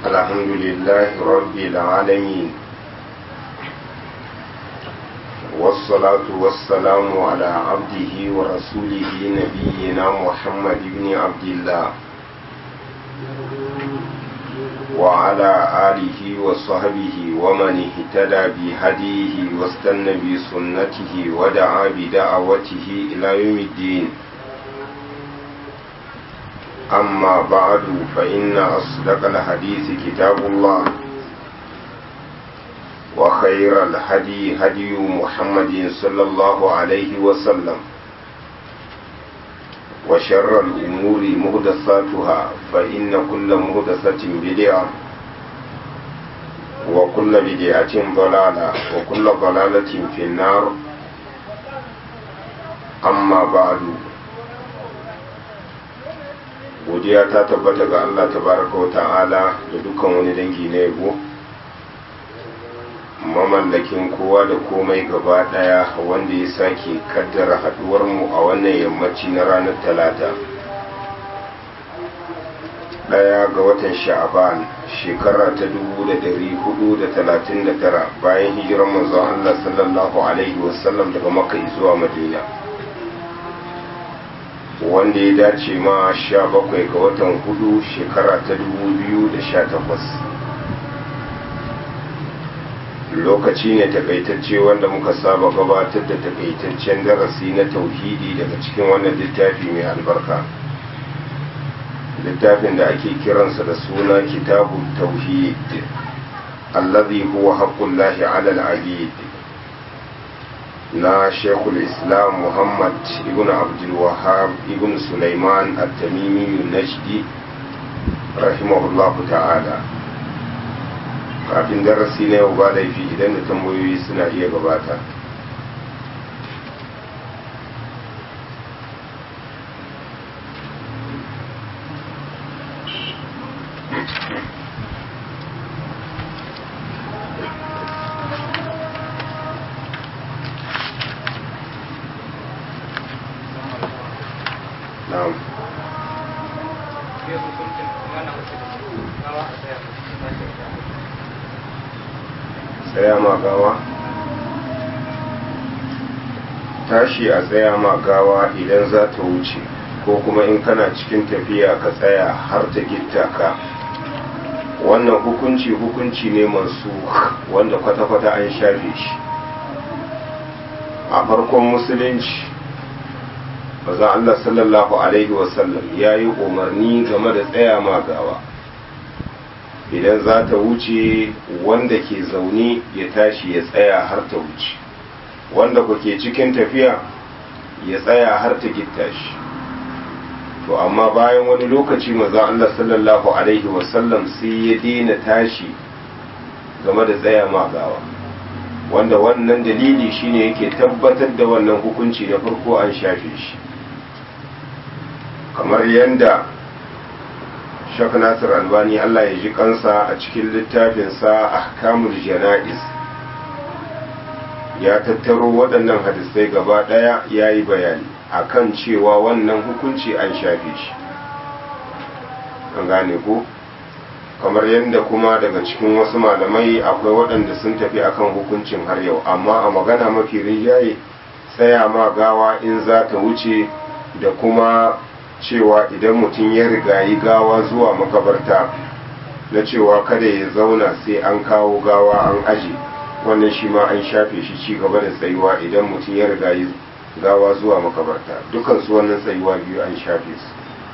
الحمد لله رب العالمين والصلاة والسلام على عبده ورسوله نبينا محمد بن عبد الله وعلى آله وصحبه ومن اهتدى بهديه واستنى بسنته ودعا بدعوته إلى يوم الدين أما بعد فإن أصدق الحديث كتاب الله وخير الهدي هدي محمد صلى الله عليه وسلم وشر الأمور مهدساتها فإن كل مهدسة بدعة وكل بدعة ضلالة وكل ضلالة في النار أما بعد godiya ta tabbata ga Allah tabaraka wa ta'ala da dukkan wani dangi na yabo mamallakin kowa da komai gaba daya wanda ya sake kaddara haduwar mu a wannan yammaci na ranar talata daya ga watan sha'aban shekara ta dubu da dari hudu da talatin da tara bayan hijirar manzon Allah sallallahu alaihi wasallam daga makka zuwa madina wanda ya dace ma sha bakwai ga watan hudu shekara ta dubu biyu da sha takwas lokaci ne takaitacce wanda muka saba gabatar da takaitaccen darasi na tauhidi daga cikin wannan littafi mai albarka littafin da ake kiransa da suna kitabu tauhid allazi huwa haqqullahi ala al-abid na shekul islam muhammad ibn abdulwahab ibn sulaiman at-tamimi najdi rahimahullahu ta'ala kafin darasi na yau ba laifi idan da tambayoyi suna iya gabata tsaya ma gawa tashi a tsaya ma gawa idan za ta wuce ko kuma in kana cikin tafiya ka tsaya har ta gitta ka wannan hukunci hukunci ne masu wanda kwata-kwata an shafe shi a farkon musulunci maza Allah sallallahu Alaihi wasallam ya yi umarni game da tsaya ma gawa idan za ta wuce wanda ke zaune ya tashi ya tsaya har ta wuce wanda ku ke cikin tafiya ya tsaya har ta gitta shi to amma bayan wani lokaci maza Allah sallallahu alaihi wasallam sai ya daina tashi game da tsaya magawa wanda wannan dalili shine yake tabbatar da wannan hukunci na farko an shafe shi kamar yadda Shak Nasir Albani Allah ya ji kansa a cikin littafinsa Ahkamul Jana'iz ya tattaro waɗannan hadisai gaba ɗaya ya yi bayani akan cewa wannan hukunci an shafe shi an gane ko kamar yadda kuma daga cikin wasu malamai akwai waɗanda sun tafi akan hukuncin har yau amma a magana mafi rinjaye tsaya ma gawa in za ta wuce da kuma cewa idan mutum ya rigayi gawa zuwa makabarta na cewa kada ya zauna sai an kawo gawa an aje wannan shi ma an shafe shi ci gaba da tsayuwa idan mutum ya rigayi gawa zuwa makabarta dukansu wannan tsayuwa biyu an shafe su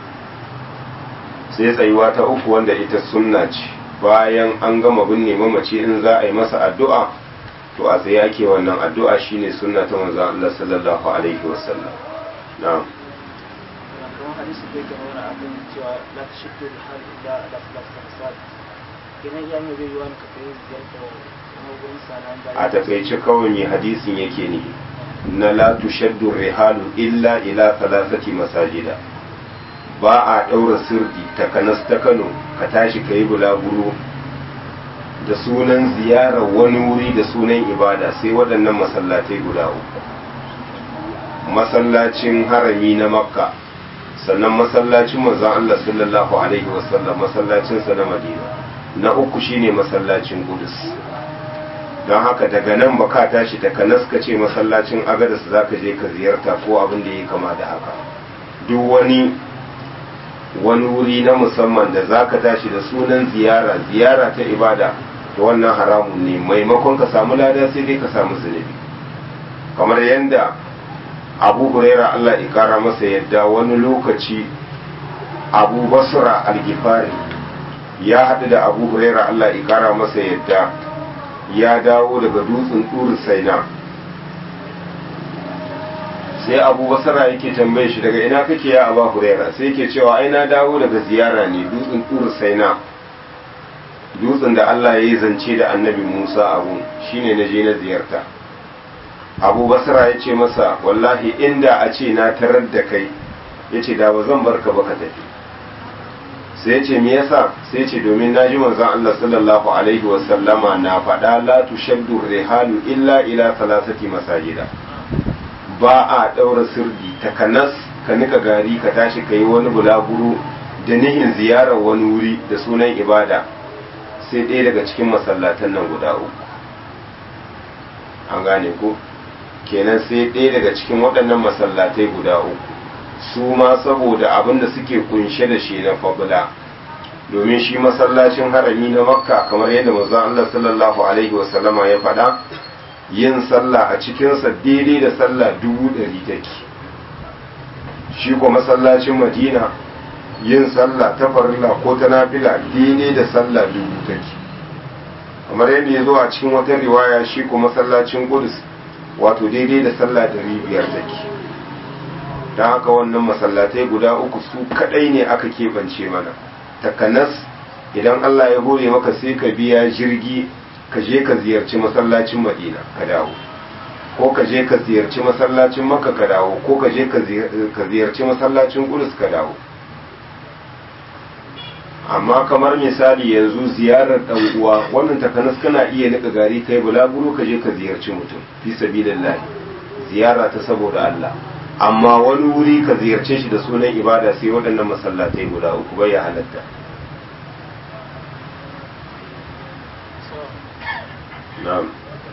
sai tsayuwa ta uku wanda ita sunna ce bayan an gama binne mamaci in za a yi masa addu'a to a tsaye ake wannan addu'a shine sunna ta manzon Allah sallallahu alaihi wasallam na'am hadisi da yake nuna abin cewa la ta shiddu da hal illa la salasa fasad kenan ya mai bai wani kafin ziyarta kuma gurin sanan da a takaice kawai mai hadisin yake ne na la tushaddu rihalu illa ila thalathati masajida ba a daura sirdi takanas ta Kano ka tashi kai bulaguro da sunan ziyarar wani wuri da sunan ibada sai waɗannan masallatai guda uku masallacin harami na makka sannan masallacin manzon Allah sallallahu alaihi wasallam masallacin sa na Madina na uku shine masallacin Qudus don haka daga nan ba ka tashi daga naska ce masallacin agadas za ka je ka ziyarta ko abin da ya kama da haka duk wani wani wuri na musamman da za ka tashi da sunan ziyara ziyara ta ibada to wannan haramun ne maimakon ka samu lada sai dai ka samu zunubi kamar yadda abu huraira allah ya kara masa yadda wani lokaci abu basra algifari ya haɗu da abu huraira allah ya kara masa yadda ya dawo daga dutsen turu saina sai abu basara yake tambaye shi daga ina kake ya aba huraira sai yake cewa ai na dawo daga ziyara ne dutsen turu saina dutsen da Allah ya yi zance da annabi Musa abu shine na je na ziyarta abu basara ya ce masa wallahi inda a ce na tarar da kai ya ce da ba zan barka ba ka tafi sai ya ce me yasa sai ce domin naji manzon Allah sallallahu alaihi wa sallama na faɗa la tushaddu rihalu illa ila salasati masajida ba a ɗaura sirdi takanas ka nika gari ka tashi ka yi wani bulaguro da nihin ziyarar wani wuri da sunan ibada sai ɗaya daga cikin masallatan nan guda uku an gane ko kenan sai ɗaya daga cikin waɗannan masallatai guda uku su ma saboda abin da suke kunshe da shi na fabula domin shi masallacin harami na makka kamar yadda manzon Allah sallallahu alaihi wasallama ya faɗa yin sallah a cikinsa daidai da sallah dubu ɗari take shi ko masallacin madina yin sallah ta farilla ko ta nafila daidai da sallah dubu take kamar yadda ya zo a cikin wata riwaya shi ko masallacin kudus wato daidai da sallah ɗari biyar take don haka wannan masallatai guda uku su kadai ne aka keɓance mana takanas idan Allah ya hore maka sai ka biya jirgi ka je ka ziyarci masallacin madina ka dawo ko ka je ka ziyarci masallacin makka ka dawo ko ka je ka ziyarci masallacin kudus ka dawo amma kamar misali yanzu ziyarar dan uwa wannan takanas kana iya nika gari kai bulaguro ka je ka ziyarci mutum fi sabilillah ziyara ta saboda Allah amma wani wuri ka ziyarce shi da sunan ibada sai waɗannan masallatai guda uku bai ya halatta na'am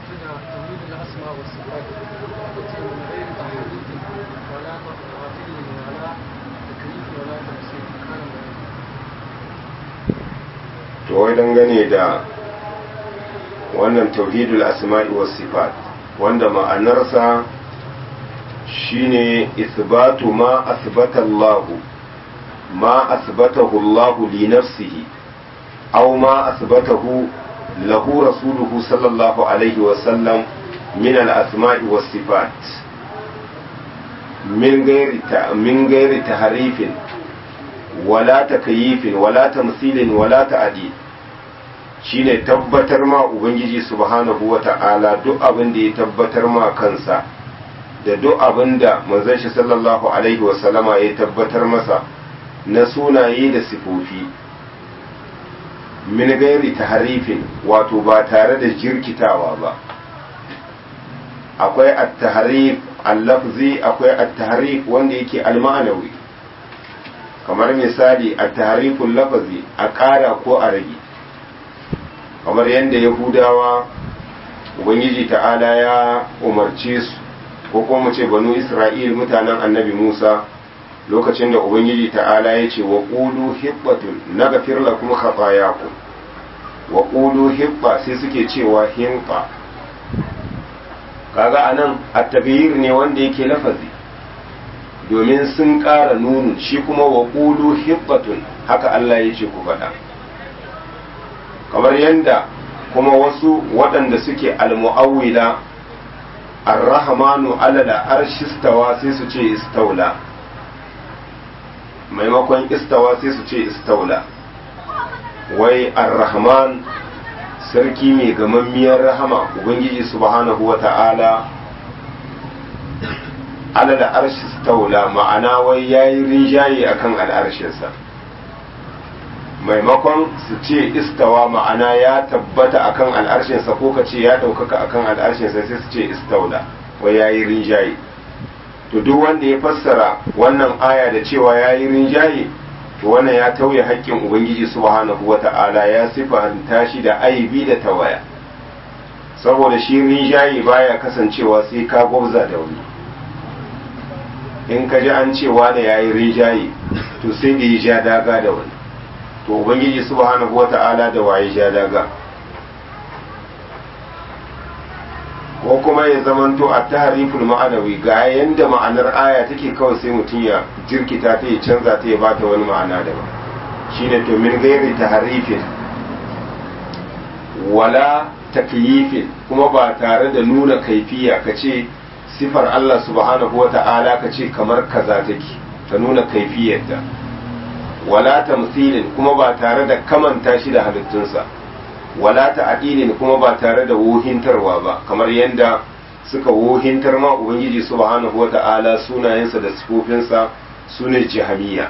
to wai dangane da wannan tauhidul asma'i was sifat wanda ma'anarsa shine isbatu ma asbata Allah ma asbatahu Allah li nafsihi aw ma asbatahu lahu rasuluhu sallallahu alaihi wa sallam min al-asma'i was sifat min ghairi ta min ghairi tahrifin wala takyifin wala tamthilin wala ta'dil shine tabbatar ma ubangiji subhanahu wa ta'ala duk abin da ya tabbatar ma kansa da duk abin da manzon shi sallallahu alaihi wasallama ya tabbatar masa na sunaye da sifofi min gairi taharifin wato ba tare da jirkitawa ba akwai at-tahrif al-lafzi akwai at-tahrif wanda yake al-ma'anawi kamar misali at-tahriful lafzi a ƙara ko a rage kamar yadda yahudawa ubangiji ta'ala ya umarce su ko kuma mu ce banu isra'il mutanen annabi musa lokacin da ubangiji ta'ala ya ce wa ƙulu hibbatun na gafir lakum khatayakum wa ƙulu hibba sai suke cewa himba kaga anan at-taghyir ne wanda yake lafazi domin sun ƙara nunu shi kuma wa ƙulu hibbatun haka Allah ya ce ku faɗa kamar yadda kuma wasu waɗanda suke al-mu'awwila ar-rahmanu ala al-arshi istawa sai su ce istaula maimakon istawa sai su ce istaula wai ar-rahman sarki mai gamammiyar rahama ubangiji subhanahu wa ta'ala ala al-arshi istaula ma'ana wai yayi rinjaye akan al'arshinsa maimakon su ce istawa ma'ana ya tabbata akan al'arshinsa ko ka ce ya ɗaukaka akan al'arshinsa sai su ce istaula wa ya yi rinjaye to duk wanda ya fassara wannan aya da cewa ya yi rinjaye to to wannan ya tauye haƙƙin ubangiji subhanahu wata'ala ya sifanta shi da aibi da tawaya saboda shi rinjaye baya kasancewa sai ka gwabza da wani in ka ji an cewa da yayi rinjaye to sai da ya ja daga da wani to ubangiji subhanahu wata'ala da waye ja daga ko kuma ya zamanto a tahariful ma'anawi ga yanda ma'anar aya take kawai sai mutum ya jirkita ta ya canza ta ya bata wani ma'ana daban shine to min gairi taharifin wala takyifin kuma ba tare da nuna kaifiya ka ce sifar Allah subhanahu wata'ala ka ce kamar kaza take ka nuna kaifiyarta wala tamthilin kuma ba tare da kamanta shi da halittunsa wala ta'dilin kuma ba tare da wohintarwa ba kamar yadda suka wohintar ma ubangiji subhanahu wata'ala sunayensa da sifofinsa sune jahamiya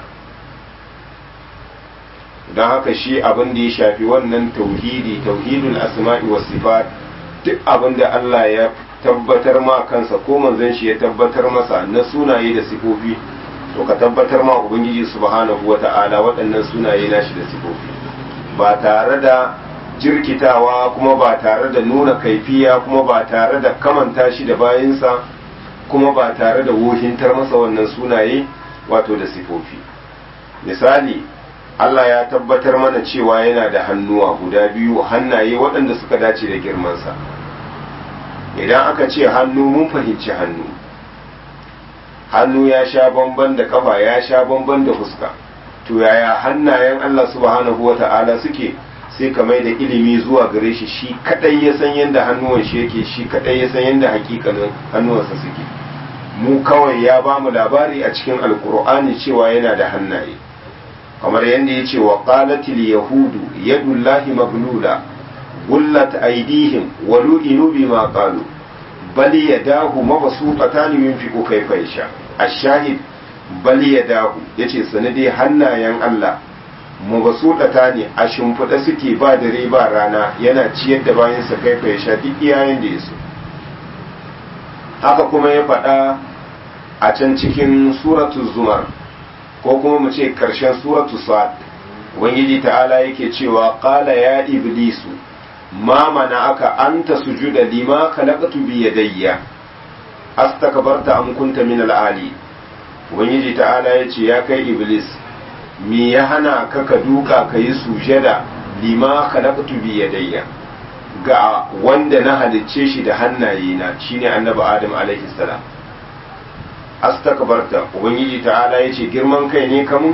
don haka shi abin da ya shafi wannan tauhidi tauhidul asma'i was sifat duk abin da Allah ya tabbatar ma kansa ko manzon shi ya tabbatar masa na sunaye da sifofi to ka tabbatar ma ubangiji subhanahu wata'ala waɗannan sunaye nashi da sifofi ba tare da jirkitawa kuma ba tare da nuna kaifiya kuma ba tare da kamanta shi da bayinsa kuma ba tare da wohintar masa wannan sunaye wato da sifofi misali Allah ya tabbatar mana cewa yana da hannuwa guda biyu hannaye waɗanda suka dace da girmansa idan aka ce hannu mun fahimci hannu hannu ya sha bamban da kafa ya sha bamban da fuska to yaya hannayen Allah subhanahu wa ta'ala suke sai ka mai da ilimi zuwa gare shi shi kadai ya san yadda hannuwan shi yake shi kadai ya san yadda hakikanin hannuwansa suke mu kawai ya ba mu labari a cikin alkur'ani cewa yana da hannaye kamar yadda ya ce wa qalatil yahudu yadullahi maglula gullat aydihim wa lu'inu bima qalu bal yadahu mabsuutatan yunfiqu kayfa yasha ash-shahid bal yadahu yace sanade hannayen Allah mabasuɗata ne a shimfiɗa suke ba dare ba rana yana ciyar da bayansa kaifa ya sha duk iyayen da ya so haka kuma ya faɗa a can cikin suratu zumar ko kuma mu ce ƙarshen suratu sa'ad ubangiji ta'ala yake cewa qala ya iblisu ma mana aka anta sujuda lima khalaqtu bi yadayya astakbarta am kunta min al-ali ubangiji ta'ala yace ya kai iblis me ya hana ka ka duka ka yi sujada lima khalaqtu bi yadayya ga wanda na halicce shi da hannaye na shine annabi adam alaihi salam astakbarta ubangiji ta'ala yace girman kai ne kamun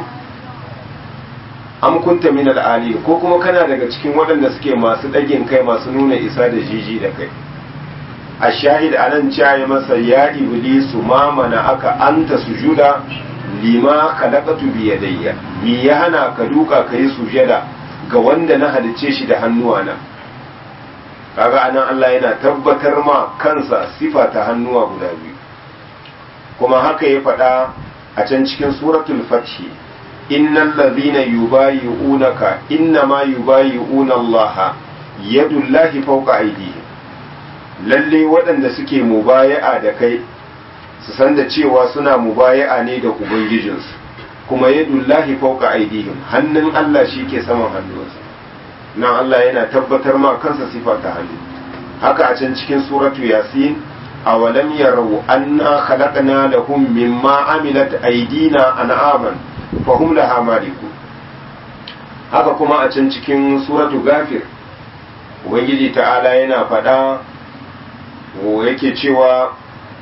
am kunta min al ko kuma kana daga cikin waɗanda suke masu ɗagin kai masu nuna isa da jiji da kai a shahid anan caye masa ya iblisu ma mana aka anta sujuda lima khalaqatu bi yadayya mi ya hana ka duka ka yi sujada ga wanda na halicce shi da hannuwana kaga anan Allah yana tabbatar ma kansa sifa ta hannuwa guda biyu kuma haka ya faɗa a can cikin suratul fathi innal ladhina yubayi'unaka innama yubayi'una Allah yadullahi fawqa aydihim lalle waɗanda suke mubaya'a da kai su san da cewa suna mubaya'a ne da ubangijinsu kuma yadullahi fawqa aydihim hannun Allah shi ke saman hannunsa nan Allah yana tabbatar ma kansa sifa ta hannu haka a can cikin suratu yasin awalam yarau anna khalaqna lahum mimma amilat aydina an'aman fahum laha malikun haka kuma a can cikin suratu gafir ubangiji ta'ala yana faɗa yake cewa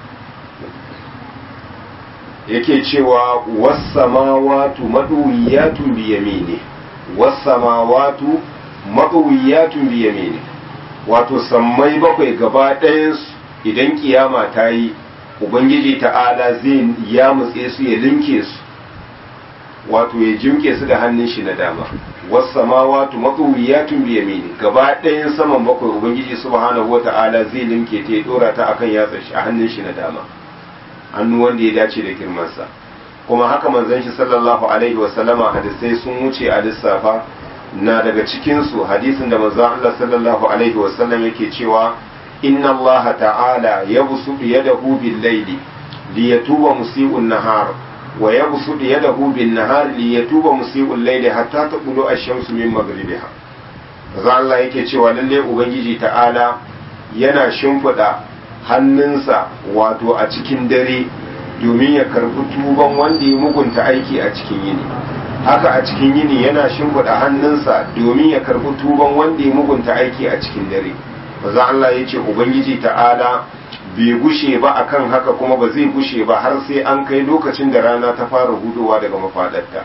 yake cewa wasamawatu maduwiyatun biyamini wasamawatu maduwiyatun biyamini wato sammai bakwai gaba ɗayansu idan kiyama ta yi ubangiji ta'ala zai ya mutse su ya linke su wato ya jimke su da hannun shi na dama wasamawatu maduwiyatun biyamini gaba ɗayan saman bakwai ubangiji subhanahu wata'ala zai linke ta ya dora ta akan yatsa shi a hannun shi na dama hannu wanda ya dace da girmansa kuma haka manzon shi sallallahu alaihi wa sallama hadisai sun wuce a lissafa na daga cikin su hadisin da manzon Allah sallallahu alaihi wa sallam yake cewa inna Allah ta'ala yabsutu yadahu bil layli li yatuba musii'un nahar wa yabsutu yadahu bin nahar li yatuba musii'ul layli hatta taqulu ash-shamsu min maghribiha za Allah yake cewa lalle ubangiji ta'ala yana shimfiɗa hannunsa wato a cikin dare domin ya karbi tuban wanda ya mugunta aiki a cikin yini haka a cikin yini yana shimfiɗa hannunsa domin ya karbi tuban wanda ya mugunta aiki a cikin dare maza Allah ya ce ubangiji ta'ala bai gushe ba akan haka kuma ba zai gushe ba har sai an kai lokacin da rana ta fara hudowa daga mafaɗarta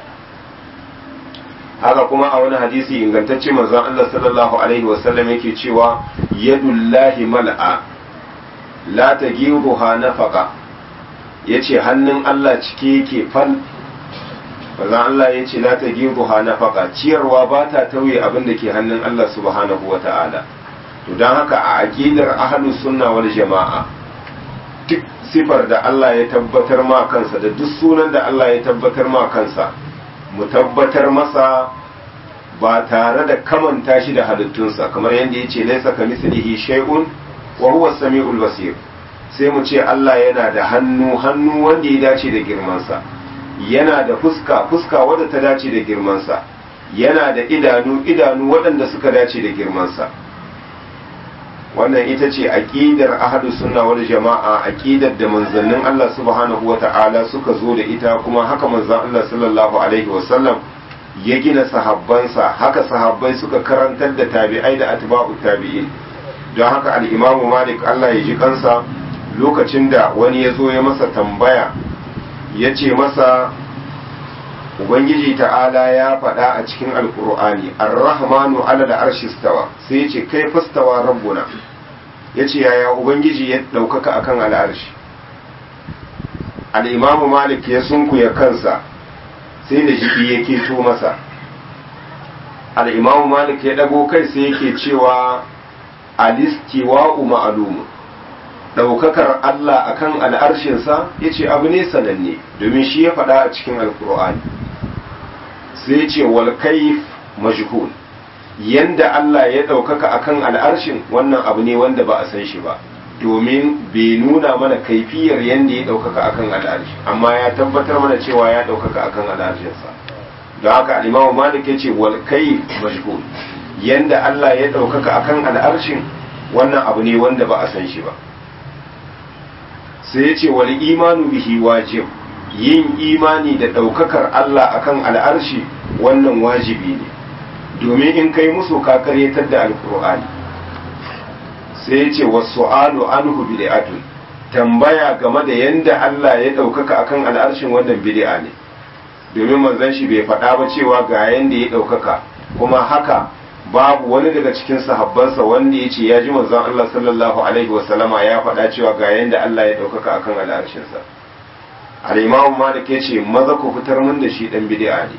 haka kuma a wani hadisi ingantacce manzon Allah sallallahu alaihi wasallam yake cewa yadullahi mal'a la tagiruha nafaqa yace hannun Allah cike yake fal manzon Allah yace la tagiruha nafaqa ciyarwa ba ta tauye abin da ke hannun Allah subhanahu wata'ala to dan haka a aqidar ahlus sunna wal jama'a duk sifar da Allah ya tabbatar ma kansa da duk sunan da Allah ya tabbatar ma kansa mu tabbatar masa ba tare da kamanta shi da halittunsa kamar yadda ya ce laisa ka mislihi shay'un wa huwa samiul basir sai mu ce Allah yana da hannu hannu wanda ya dace da girmansa yana da fuska fuska wadda ta dace da girmansa yana da idanu idanu waɗanda suka dace da girmansa wannan ita ce aqidar ahlus sunna wal jama'a aqidar da manzannin Allah subhanahu wata'ala suka zo da ita kuma haka manzon Allah sallallahu alaihi wasallam ya gina sahabbansa haka sahabbai suka karantar da tabi'ai da atba'u tabi'in don haka al-imamu malik Allah ya ji kansa lokacin da wani ya zo ya masa tambaya ya ce masa ubangiji ta'ala ya faɗa a cikin alkur'ani ar-rahmanu ala da arshistawa sai ya ce kai fastawa rabbuna ya ce yaya ubangiji ya ɗaukaka akan al'arshi al'imamu malik ya sunkuya kansa sai da jiki ya keto masa al'imamu malik ya ɗago kai sai yake cewa alistiwa'u ma'alumu ɗaukakar Allah akan al'arshinsa ya ce abu ne sananne domin shi ya faɗa a cikin alkur'ani sai ce wal kaif majhul yanda Allah ya ɗaukaka akan al'arshin wannan abu ne wanda ba a san shi ba domin bai nuna mana kaifiyar yanda ya ɗaukaka akan al'arshi amma ya tabbatar mana cewa ya ɗaukaka akan al'arshinsa don haka alimamu malik ya ce wal kaif majhul yanda Allah ya ɗaukaka akan al'arshin wannan abu ne wanda ba a san shi ba sai ya ce wal imanu bihi wajib yin imani da ɗaukakar Allah akan al'arshi wannan wajibi ne domin in kai musu ka karyatar da alkur'ani sai ya ce wasu alu anhu bid'atun tambaya game da yanda Allah ya ɗaukaka akan al'arshin wannan bid'a ne domin manzon shi bai faɗa ba cewa ga yanda ya ɗaukaka kuma haka babu wani daga cikin sahabbansa wanda ya ce ya ji manzon Allah sallallahu alaihi wasallama ya faɗa cewa ga yanda Allah ya ɗaukaka akan al'arshinsa al-imamu malik ya ce maza ku fitar mun da shi dan bid'a ne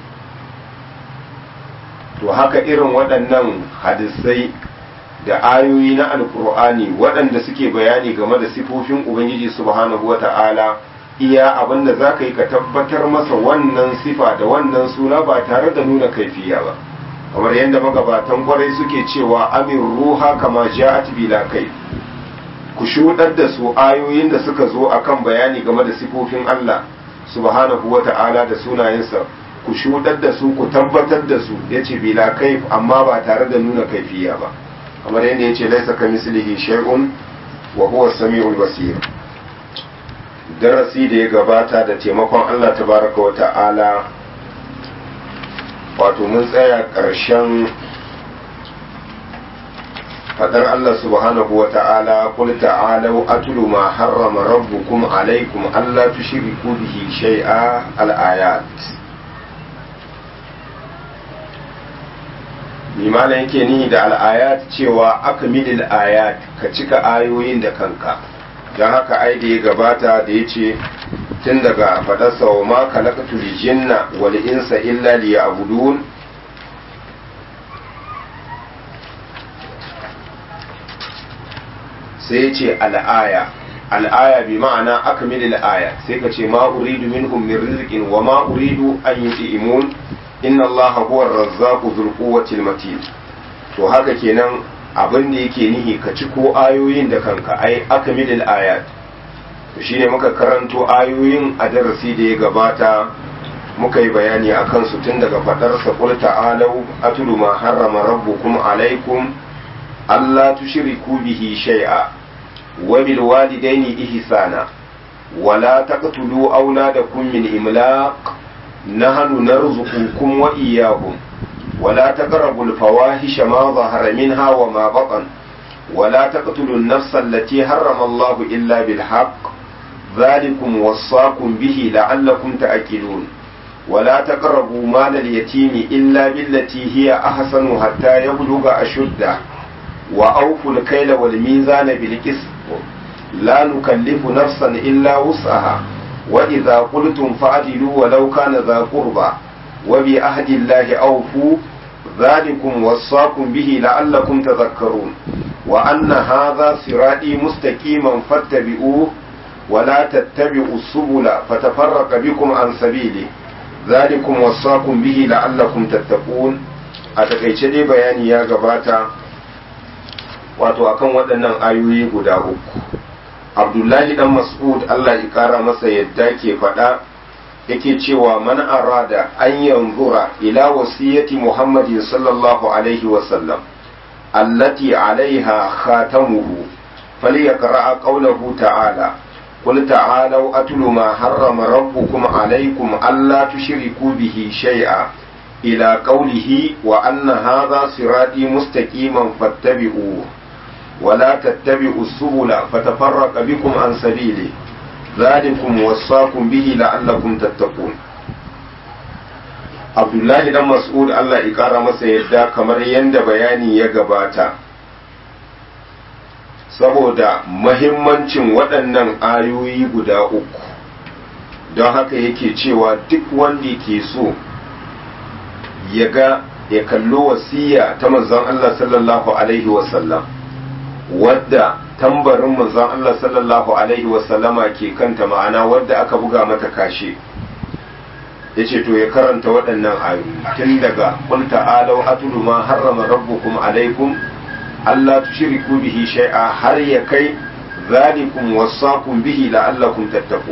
to haka irin waɗannan hadisai da ayoyi na alkur'ani waɗanda suke bayani game da sifofin ubangiji subhanahu wata'ala iya abin da za ka yi ka tabbatar masa wannan sifa da wannan suna ba tare da nuna kaifiya ba kamar yadda magabatan kwarai suke cewa amin ruha kama ja'at bila kai ku shuɗar da su ayoyin da suka zo akan bayani game da sifofin Allah subhanahu wata'ala da sunayensa ku shuɗar da su ku tabbatar da su ya ce bila kaif amma ba tare da nuna kaifiya ba kamar yadda ya ce laisa ka mislihi shay'un wa huwa samiul basir darasi da ya gabata da taimakon Allah tabaraka wa ta'ala wato mun tsaya ƙarshen fadar Allah subhanahu wa ta'ala qul ta'alu atlu ma harrama rabbukum alaykum alla tushriku bihi shay'a al-ayat limana yake nihi da al'ayat cewa aka milil ayat ka cika ayoyin da kanka don haka ai da ya gabata da ya ce tun daga faɗarsa wa ma kalakatu jinna wal insa illa liya'budun sai ya ce al'aya al'aya bi ma'ana aka milil aya sai ka ce ma uridu minhum min rizqin wa ma uridu an yuti'imun inna Allah huwa ar-razzaqu dhul quwwati matin to haka kenan abin da yake nihi ka ci ko ayoyin da kanka ai akmilil ayat shi ne muka karanto ayoyin a darasi da ya gabata muka yi bayani a kansu tun daga faɗarsa qul ta'alau atlu ma harrama rabbukum alaikum alla tushriku bihi shay'a wa bil walidaini ihsana wa la taqtulu awladakum min imlaq nahnu narzuqukum wa iyyahum wa la taqrabu al fawahisha ma dhahara minha wa ma batan wa la taqtulu an nafsa allati harrama Allah illa bil haqq ذلكم وصاكم به لعلكم تأكلون ولا تقربوا مال اليتيم إلا بالتي هي أحسن حتى يبلغ أشده وأوفوا الكيل والميزان بالقسط لا نكلف نفسا إلا وسعها وإذا قلتم فعدلوا ولو كان ذا قربى وبعهد الله أوفوا ذلكم وصاكم به لعلكم تذكرون وأن هذا صراطي مستقيما فاتبعوه ولا تتبعوا السبل فتفرق بكم عن سبيله ذلكم وصاكم به لعلكم تتقون a takaice dai bayani ya gabata wato akan waɗannan ayoyi guda uku abdullahi dan mas'ud Allah ya kara masa yadda ke faɗa yake cewa man arada an yanzura ila wasiyati muhammadin sallallahu alaihi wasallam allati alaiha khatamuhu falyaqra qawlahu ta'ala قل تعالوا أتل ما حرم ربكم عليكم ألا تشركوا به شيئا إلى قوله وأن هذا صراطي مستقيما فاتبعوه ولا تتبعوا السبل فتفرق بكم عن سبيله ذلكم وصاكم به لعلكم تتقون Abdullahi dan Mas'ud Allah ya ƙara masa yadda kamar yadda bayani ya gabata saboda mahimmancin waɗannan ayoyi guda uku don haka yake cewa duk wanda ke so ya ga ya kallo wasiya ta manzon Allah sallallahu alaihi wasallam wadda tambarin manzon Allah sallallahu alaihi wasallama ke kanta ma'ana wadda aka buga mata kashe ya ce to ya karanta waɗannan ayoyi tun daga qul ta'alau atlu ma harrama rabbukum alaikum Allah tushriku bihi shay'a har ya kai zalikum wasaqum bihi la'allakum tattaqun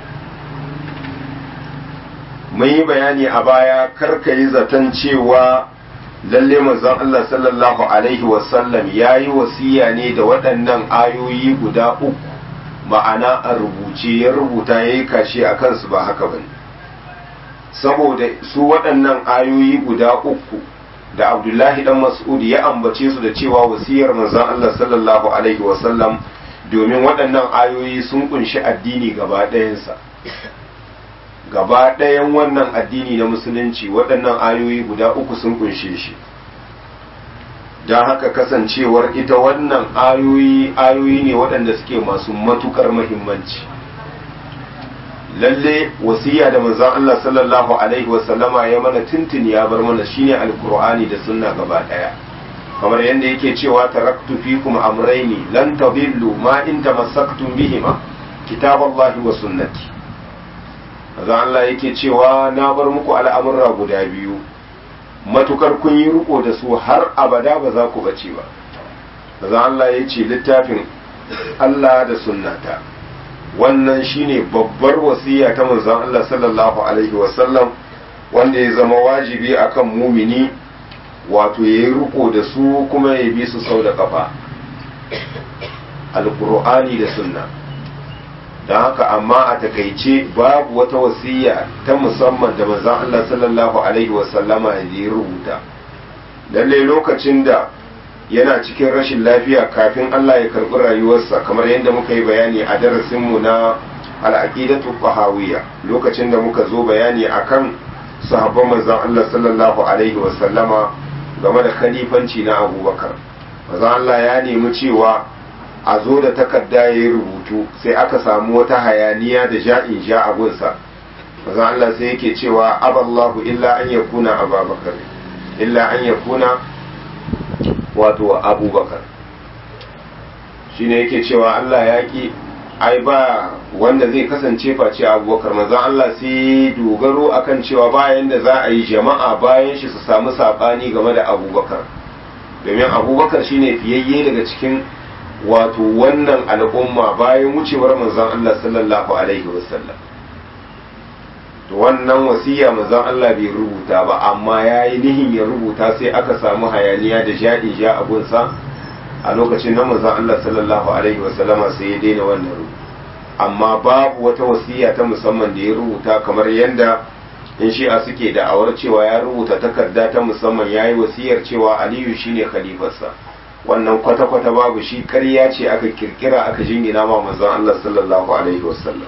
mun yi bayani a baya karka yi zaton cewa lalle manzon Allah sallallahu alaihi wasallam ya yi wasiya ne da waɗannan ayoyi guda uku ma'ana a rubuce ya rubuta ya yi kashe a kansu ba haka bane saboda su waɗannan ayoyi guda uku da abdullahi dan mas'ud ya ambace su da cewa wasiyar manzon Allah sallallahu alaihi wasallam domin waɗannan ayoyi sun kunshi addini gaba ɗayansa gaba ɗayan wannan addini na musulunci waɗannan ayoyi guda uku sun kunshe shi don haka kasancewar ita wannan ayoyi ayoyi ne waɗanda suke masu matukar mahimmanci lalle wasiya da manzon Allah sallallahu alaihi wasallama ya mana tuntuni ya bar mana shine alkur'ani da sunna gaba ɗaya kamar yadda yake cewa taraktu fikum amrayni lan tadillu ma in tamassaktum bihima kitaballahi wa sunnati manzon Allah yake cewa na bar muku al'amurra guda biyu matukar kun yi riko da su har abada ba za ku bace ba manzon Allah ya ce littafin Allah da sunnata wannan shine babbar wasiya ta manzon Allah sallallahu alaihi wasallam wanda ya zama wajibi akan mumini wato ya yi riko da su kuma ya bi su sau da kafa alkur'ani da sunna don haka amma a takaice babu wata wasiya ta musamman da manzon Allah sallallahu alaihi wasallama ya rubuta lalle lokacin da yana cikin rashin lafiya kafin Allah ya karɓi rayuwarsa kamar yadda muka yi bayani a darasinmu na al'aqidatu qahawiyya lokacin da muka zo bayani akan sahabban manzon Allah sallallahu alaihi wasallama game da khalifanci na Abubakar manzon Allah ya nemi cewa a zo da takarda ya yi rubutu sai aka samu wata hayaniya da ja'in ja abunsa manzon Allah sai yake cewa aballahu illa an yakuna ababakar illa an yakuna wato abubakar shine yake cewa Allah ya ki ai ba wanda zai kasance face abubakar manzon Allah sai dogaro akan cewa bayan da za a yi jama'a bayan shi su samu sabani game da abubakar domin abubakar shine fiyayye daga cikin wato wannan al'umma bayan wucewar manzon Allah sallallahu alaihi wasallam to wannan wasiya manzon Allah bai rubuta ba amma yayi nihin ya rubuta sai aka samu hayaniya da jaɗi ja abunsa a lokacin nan manzon Allah sallallahu alaihi wasallama sai ya daina wannan rubutu amma babu wata wasiya ta musamman da ya rubuta kamar yadda in shi'a suke da'awar cewa ya rubuta takarda ta musamman ya yi wasiyar cewa aliyu shine khalifarsa wannan kwata-kwata babu shi karya ce aka kirkira aka jingina ma manzon Allah sallallahu alaihi wasallam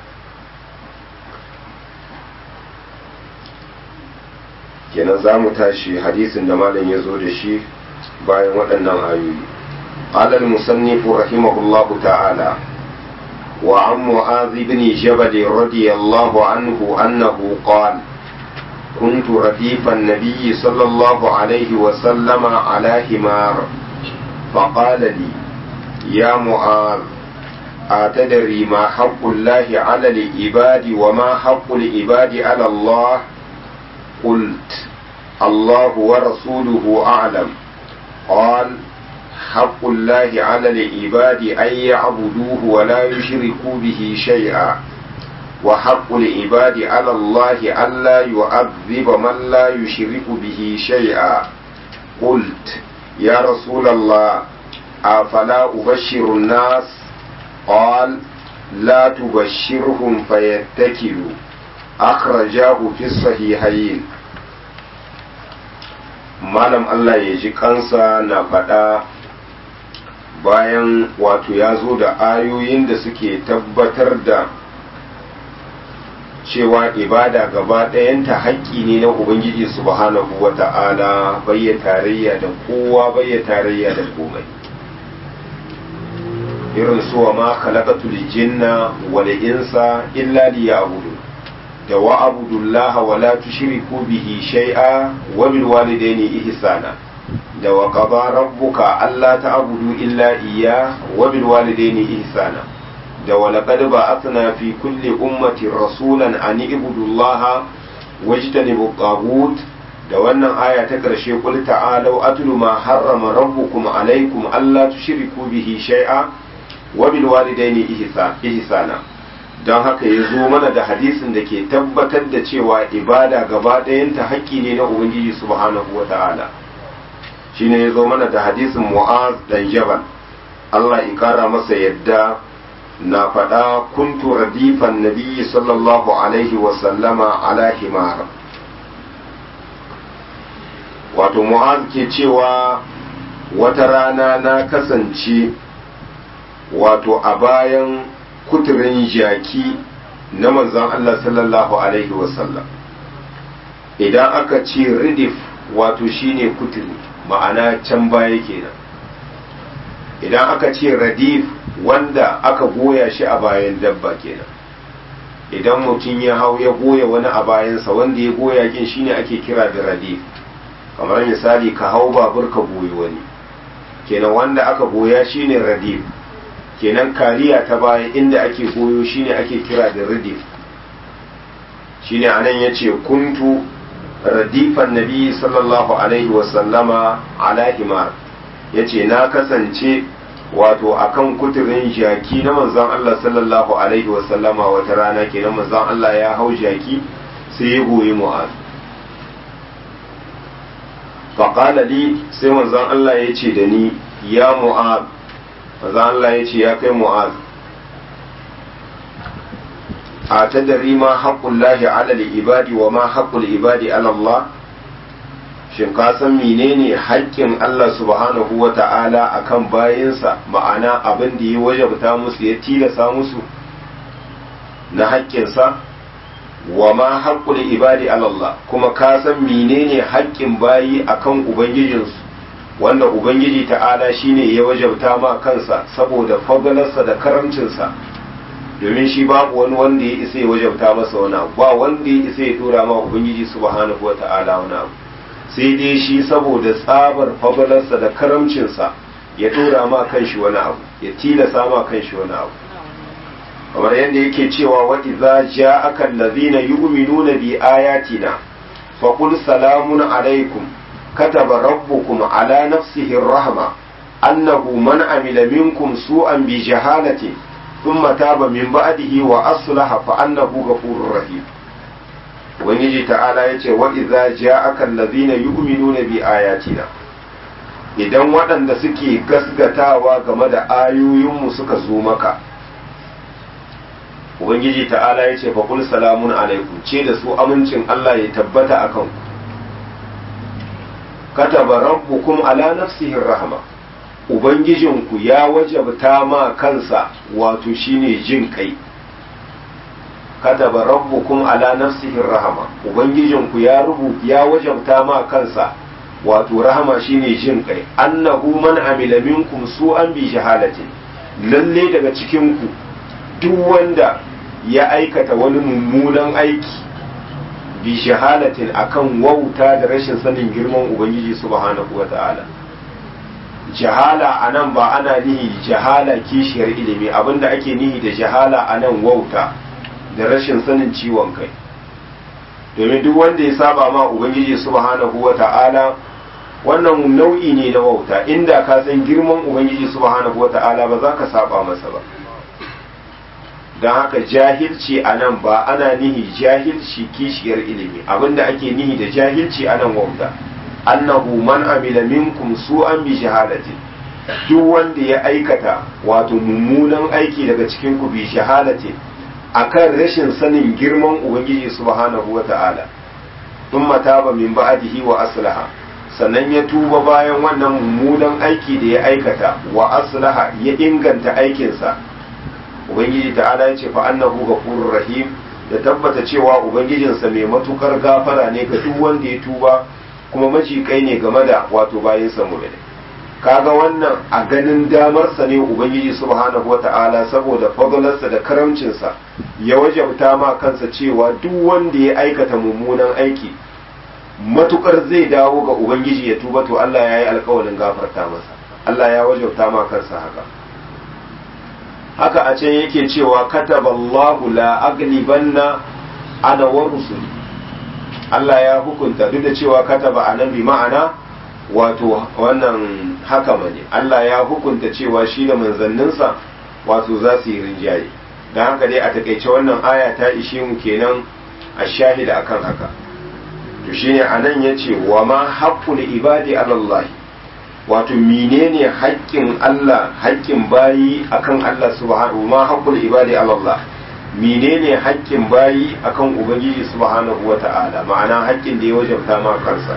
kenan za mu tashi hadisin da malam ya zo da shi bayan waɗannan ayoyi قال المصنف رحمه الله تعالى وعن معاذ بن جبل رضي الله عنه أنه قال كنت رديف النبي صلى الله عليه وسلم على حمار فقال لي يا معاذ أتدري ما حق الله على العباد وما حق العباد على الله قلت الله ورسوله أعلم قال حق الله على العباد أن يعبدوه ولا يشركوا به شيئا وحق العباد على الله ألا يعذب من لا يشرك به شيئا قلت يا رسول الله أفلا أبشر الناس قال لا تبشرهم فيتكلوا أخرجاه في الصحيحين malam Allah ya ji kansa na faɗa bayan wato ya zo da ayoyin da suke tabbatar da cewa ibada gaba ɗayanta haƙƙi ne na Ubangiji subhanahu wa ta'ala bayya tarayya da kowa bayya tarayya da komai irin suwa ma khalaqatul jinna wal insa illa liya'budun da wa abudullaha wa la tushriku bihi shay'a wa bil walidayni ihsana da wa qada rabbuka alla ta'budu illa iyya wa bil walidayni ihsana da wa laqad ba'athna fi kulli ummatin rasulan an ibudullaha wajtanibu taghut da wannan aya ta karshe qul ta'alu atlu ma harrama rabbukum alaykum alla tushriku bihi shay'a wa bil walidayni ihsana don haka ya zo mana da hadisin da ke tabbatar da cewa ibada gaba ɗayanta haƙƙi ne na ubangiji subhanahu wa ta'ala shi ne ya zo mana da hadisin mu'az dan jabal Allah ya kara masa yadda na faɗa kuntu radifan nabiyyi sallallahu alaihi wa sallama ala himar wato mu'az ke cewa wata rana na kasance wato a bayan kuturin jaki na manzon Allah sallallahu Alaihi wasallam idan aka ce ridif wato shine kuturi ma'ana can baya kenan idan aka ce radif wanda aka goya shi a bayan dabba kenan idan mutum ya hau ya goya wani a bayansa wanda ya goya kin shine ake kira da radif kamar misali ka hau babur ka goyi wani kenan wanda aka goya shine radif kenan kariya ta baya inda ake goyo shine ake kira da radif shine anan yace kuntu radifan nabi sallallahu alaihi wasallama ala himar yace na kasance wato akan kuturin jaki na manzon Allah sallallahu alaihi wasallama wata rana kenan manzon Allah ya hau jaki sai ya goyi mu'az faqala li sai manzon Allah ya ce da ni ya mu'az maza Allah ya ce ya kai mu'az a ta dari ma haƙƙun lahi alal ibadi wa ma haƙƙul ibadi alallah shin ka san menene haƙƙin Allah subhanahu wa ta'ala akan bayinsa ma'ana abin da ya wajabta musu ya tilasa musu na haƙƙinsa wa ma haƙƙul ibadi alallah kuma ka san menene haƙƙin bayi akan ubangijinsu wanda ubangiji ta'ala shine ya wajabta ma kansa saboda fagalarsa da karamcinsa domin shi babu wani wanda ya isa ya wajabta masa wani abu ba wanda ya isa ya tura ma ubangiji subhanahu wata'ala wani abu sai dai shi saboda tsabar fagalarsa da karamcinsa ya tura ma kanshi wani abu ya tilasa ma kanshi wani abu kamar yadda yake cewa wa idza ja'aka allazina yu'minuna bi ayatina faqul salamun alaikum كتب ربكم على نفسه الرحمة annahu man amila minkum su'an bi jahalati thumma taba min ba'dihi wa aslaha fa annahu ghafurur rahim ubangiji ta'ala yace wa idza ja'aka allazina yu'minuna bi ayatina idan waɗanda suke gasgatawa game da ayoyinmu suka zo maka ubangiji ta'ala ya ce faƙul salamun alaikum ce da su amincin Allah ya tabbata a kanku kataba rabbukum ala nafsihin rahama ubangijinku ya wajabta ma kansa wato shine jin kai kataba rabbukum ala nafsihin rahama ubangijinku ya rubu ya wajabta ma kansa wato rahama shine jin kai annahu man amila minkum su'an bi jahalatin lalle daga cikin ku duk wanda ya aikata wani mummunan aiki bi jahalatin akan wauta da rashin sanin girman ubangiji subhanahu wata'ala jahala anan ba ana nihi jahala kishiyar ilimi abinda ake nihi da jahala anan wauta da rashin sanin ciwon kai domin duk wanda ya saba ma ubangiji subhanahu wata'ala wannan nau'i ne na wauta inda ka san girman ubangiji subhanahu wata'ala ba za ka saba masa ba don haka jahilci a nan ba ana nihi jahilci kishiyar ilimi abinda ake nihi da jahilci a nan wauta annahu man amila minkum su'an bi shahadatin duk wanda ya aikata wato mummunan aiki daga cikin ku bi shahadatin akan rashin sanin girman ubangiji subhanahu wata'ala thumma taba min ba'dihi wa aslaha sannan ya tuba bayan wannan mummunan aiki da ya aikata wa aslaha ya inganta aikinsa ubangiji ta'ala ya ce fa annahu ghafurur rahim da tabbata cewa ubangijinsa mai matukar gafara ne ga duk wanda ya tuba kuma majikai ne game da wato bayansa mu'mini kaga wannan a ganin damarsa ne ubangiji subhanahu wata'ala saboda fadalarsa da karamcinsa ya wajabta ma kansa cewa duk wanda ya aikata mummunan aiki matukar zai dawo ga ubangiji ya tuba to Allah ya yi alkawarin gafarta masa Allah ya wajabta ma kansa haka haka a can yake cewa kataballahu la aglibanna ana wa rusuli Allah ya hukunta duk da cewa kataba anan bi ma'ana wato wannan haka ne Allah ya hukunta cewa shi da manzanninsa wato za su yi rinjaye don haka dai a takaice wannan aya ta ishe mu kenan a shahida akan haka to shine anan yace wa ma haqqul ibadi ala Allah wato menene haƙƙin Allah haƙƙin bayi akan Allah subhanahu ma haqqul ibadi ala Allah menene haƙƙin bayi akan ubangiji subhanahu wata'ala ma'ana haƙƙin da ya wajabta ma kansa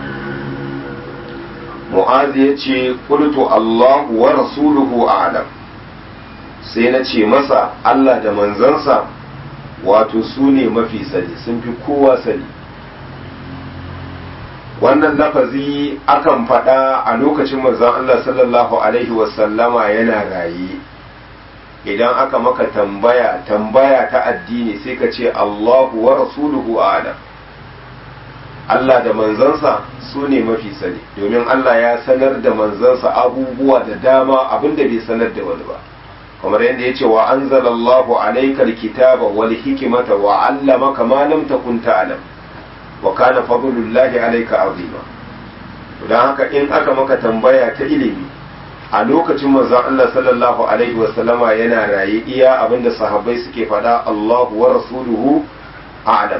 mu'az yace qultu Allahu wa rasuluhu a'lam sai na ce masa Allah da manzansa wato su ne mafi sani sun fi kowa sani wannan lafazi akan faɗa a lokacin manzon Allah sallallahu alaihi wasallama yana raye idan aka maka tambaya tambaya ta addini sai ka ce Allahu wa rasuluhu a'lam Allah da manzansa su ne mafi sani domin Allah ya sanar da manzansa abubuwa da dama abinda bai sanar da wani ba kamar yadda ya ce wa anzalallahu alaikal kitaba wal hikimata wa allamaka ma lam takun ta'lam wa kana fadlullahi alayka azima don haka in aka maka tambaya ta ilimi a lokacin manzon Allah sallallahu alaihi wasallama yana raye iya abinda sahabbai suke faɗa Allahu wa rasuluhu a'lam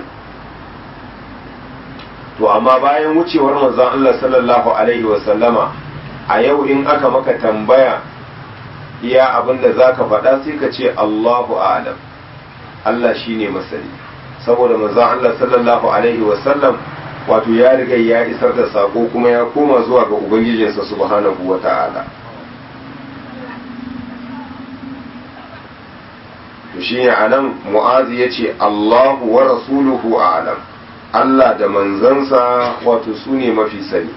to amma bayan wucewar manzon Allah sallallahu alaihi wasallama a yau in aka maka tambaya iya abinda zaka faɗa sai ka ce Allahu a'lam Allah shine masani saboda manzon Allah sallallahu alaihi wasallam wato ya riga ya isar da sako kuma ya koma zuwa ga ubangijinsa subhanahu wata'ala to shine anan mu'azi yace Allahu wa rasuluhu a'lam Allah da manzansa wato su ne mafi sani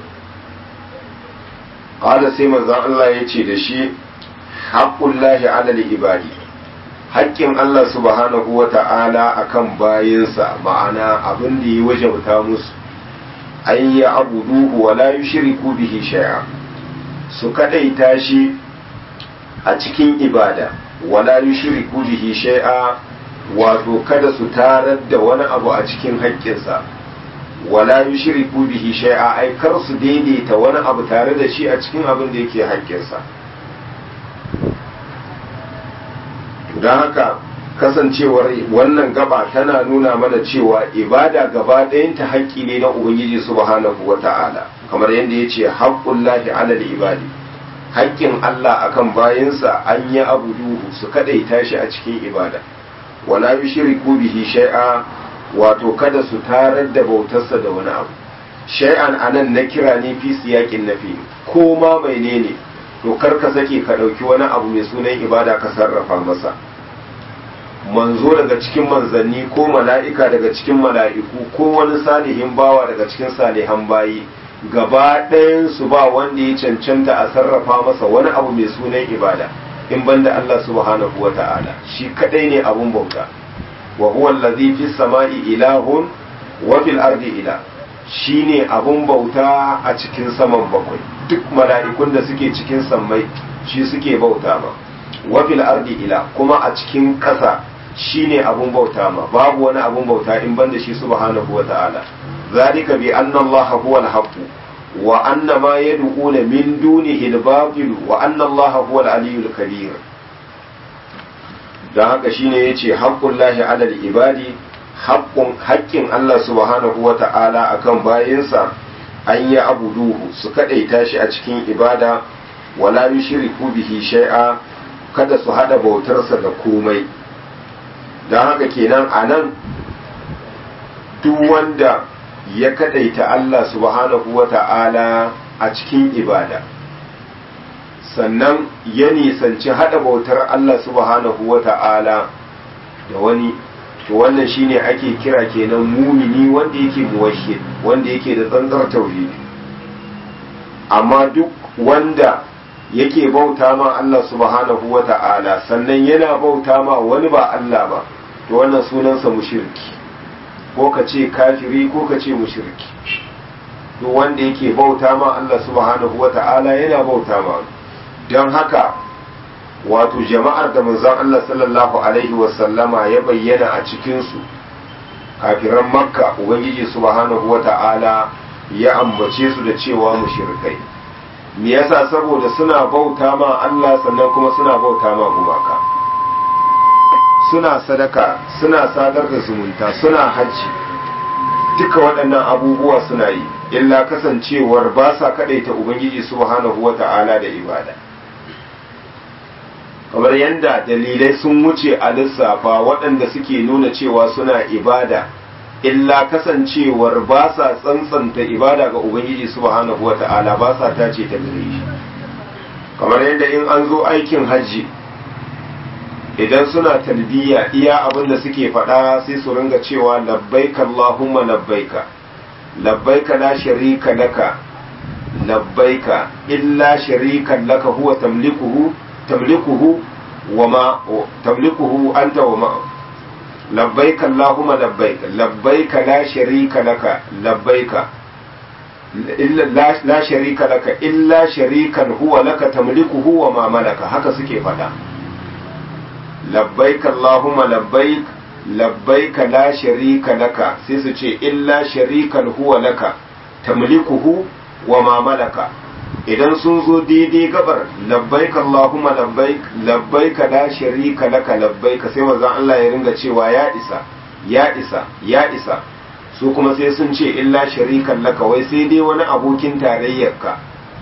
qala sai manzon Allah yace da shi haqqullahi 'ala al-ibadi haƙƙin Allah subhanahu wa ta'ala a kan bayinsa ma'ana abin da ya wajabta musu an yi abuduhu wa la yushriku bihi shay'a su kadaita shi a cikin ibada wa la yushriku bihi shay'a wato kada su tarar da wani abu a cikin haƙƙinsa wala yushriku bihi shay'a ai kar su daidaita wani abu tare da shi a cikin abin da yake haƙƙinsa don haka kasancewar wannan gaba tana nuna mana cewa ibada gaba ɗayanta haƙƙi ne na ubangiji subhanahu wa ta'ala kamar yadda ya ce haƙƙullahi alal ibadi haƙƙin Allah akan bayansa an yi abu duhu su kaɗaita shi a cikin ibada wala yushriku bihi shay'a wato kada su tarar da bautarsa da wani abu shay'an anan na kira ne fi siyaƙin nafi ko ma menene to kar ka sake ka ɗauki wani abu mai sunan ibada ka sarrafa masa manzo daga cikin manzanni ko mala'ika daga cikin mala'iku ko wani salihin bawa daga cikin salihan bayi gaba su ba wanda ya cancanta a sarrafa masa wani abu mai sunan ibada in banda Allah subhanahu wa ta'ala shi kadai ne abun bauta wa huwa allazi fis sama'i ilahun wa fil ardi ila shine abun bauta a cikin saman bakwai duk mala'ikun da suke cikin sammai shi suke bauta ma wa fil ardi ila kuma a cikin ƙasa shine abun bauta ma babu wani abun bauta in banda shi subhanahu wa ta'ala zalika bi anna allaha huwa al-haqq wa anna ma yad'una min dunihi al-batil wa anna allaha huwa al-aliyyul kabir dan haka shine yace haqqullahi 'ala al-ibadi haqqun haqqin Allah subhanahu wa ta'ala akan bayinsa an yi abuduhu su kadaita shi a cikin ibada wala yushriku bihi shay'a kada su hada bautarsa da komai don haka kenan a nan duk wanda ya kadaita Allah subhanahu wa ta'ala a cikin ibada sannan ya nisanci hada bautar Allah subhanahu wa ta'ala da wani to wannan shine ake kira kenan mumini wanda yake muwahhid wanda yake da tsantsar tauhidi amma duk wanda yake bauta ma Allah subhanahu wa ta'ala sannan yana bauta ma wani ba Allah ba to wannan sunansa mushriki ko ka ce kafiri ko ka ce mushriki duk wanda yake bauta ma Allah subhanahu wa ta'ala yana bauta ma don haka wato jama'ar da manzon Allah sallallahu alaihi wa sallama ya bayyana a cikinsu kafiran makka ubangiji subhanahu wa ta'ala ya ambace su da cewa mushrikai me yasa saboda suna bauta ma Allah sannan kuma suna bauta ma gumaka suna sadaka suna sadar da zumunta suna hajji duka waɗannan abubuwa suna yi illa kasancewar ba sa kaɗaita ubangiji subhanahu wa ta'ala da ibada kamar yadda dalilai sun wuce a lissafa waɗanda suke nuna cewa suna ibada illa kasancewar ba sa tsantsanta ibada ga ubangiji subhanahu wa ta'ala ba sa tace ta gare shi kamar yadda in an zo aikin hajji idan suna talbiya iya abin da suke faɗa sai su ringa cewa labbaika Allahumma labbaika labbaika la sharika laka labbaika illa sharikan laka huwa tamlikuhu tamlikuhu wa ma tamlikuhu anta wa ma labbaika Allahumma labbaika labbaika la sharika laka labbaika illa la sharika laka illa sharikan huwa laka tamlikuhu wa ma malaka haka suke faɗa labbaik Allahumma labbaik labbaik la sharika laka sai su ce illa sharikan huwa laka tamlikuhu wa ma malaka idan sun zo daidai gabar labbaik Allahumma labbaik labbaik la sharika laka labbaik sai manzon Allah ya ringa cewa ya isa ya isa ya isa su kuma sai sun ce illa sharikan laka wai sai dai wani abokin tarayyarka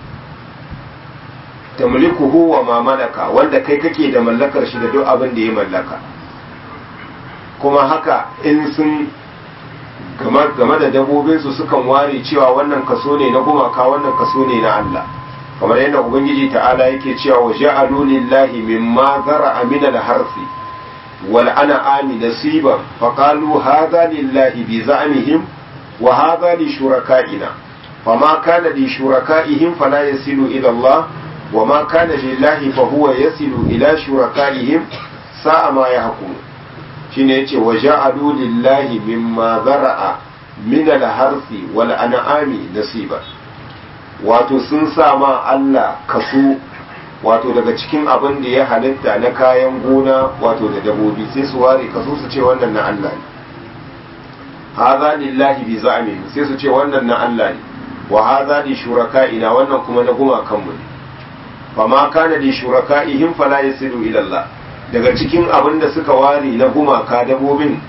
tamlikuhu wa ma malaka wanda kai kake da mallakar shi da duk abin da ya mallaka kuma haka in sun game da dabobinsu sukan ware cewa wannan kaso ne na gumaka wannan kaso ne na Allah kamar yadda ubangiji ta'ala yake cewa wa ja'alu lillahi mimma zara'a min al-harfi wal an'ami nasiban fa qalu hadha lillahi bi za'mihim wa hadha li shuraka'ina fama kana li shuraka'ihim fala yasilu ila Allah وما كان لله فهو يصل إلى شركائهم ساء ما يحكمون shine yace wa ja'alu lillahi mimma zara'a min al-harfi wal an'ami nasiba wato sun sa ma Allah kaso wato daga cikin abin da ya halitta na kayan gona wato da dabobi sai su ware kaso su ce wannan na Allah ne haza lillahi bi za'amihim sai su ce wannan na Allah ne wa haza li shuraka'ina wannan kuma na gumakan mu ne fa ma kana li shuraka'ihim fala yasilu ila Allah daga cikin abin da suka ware na gumaka dabobin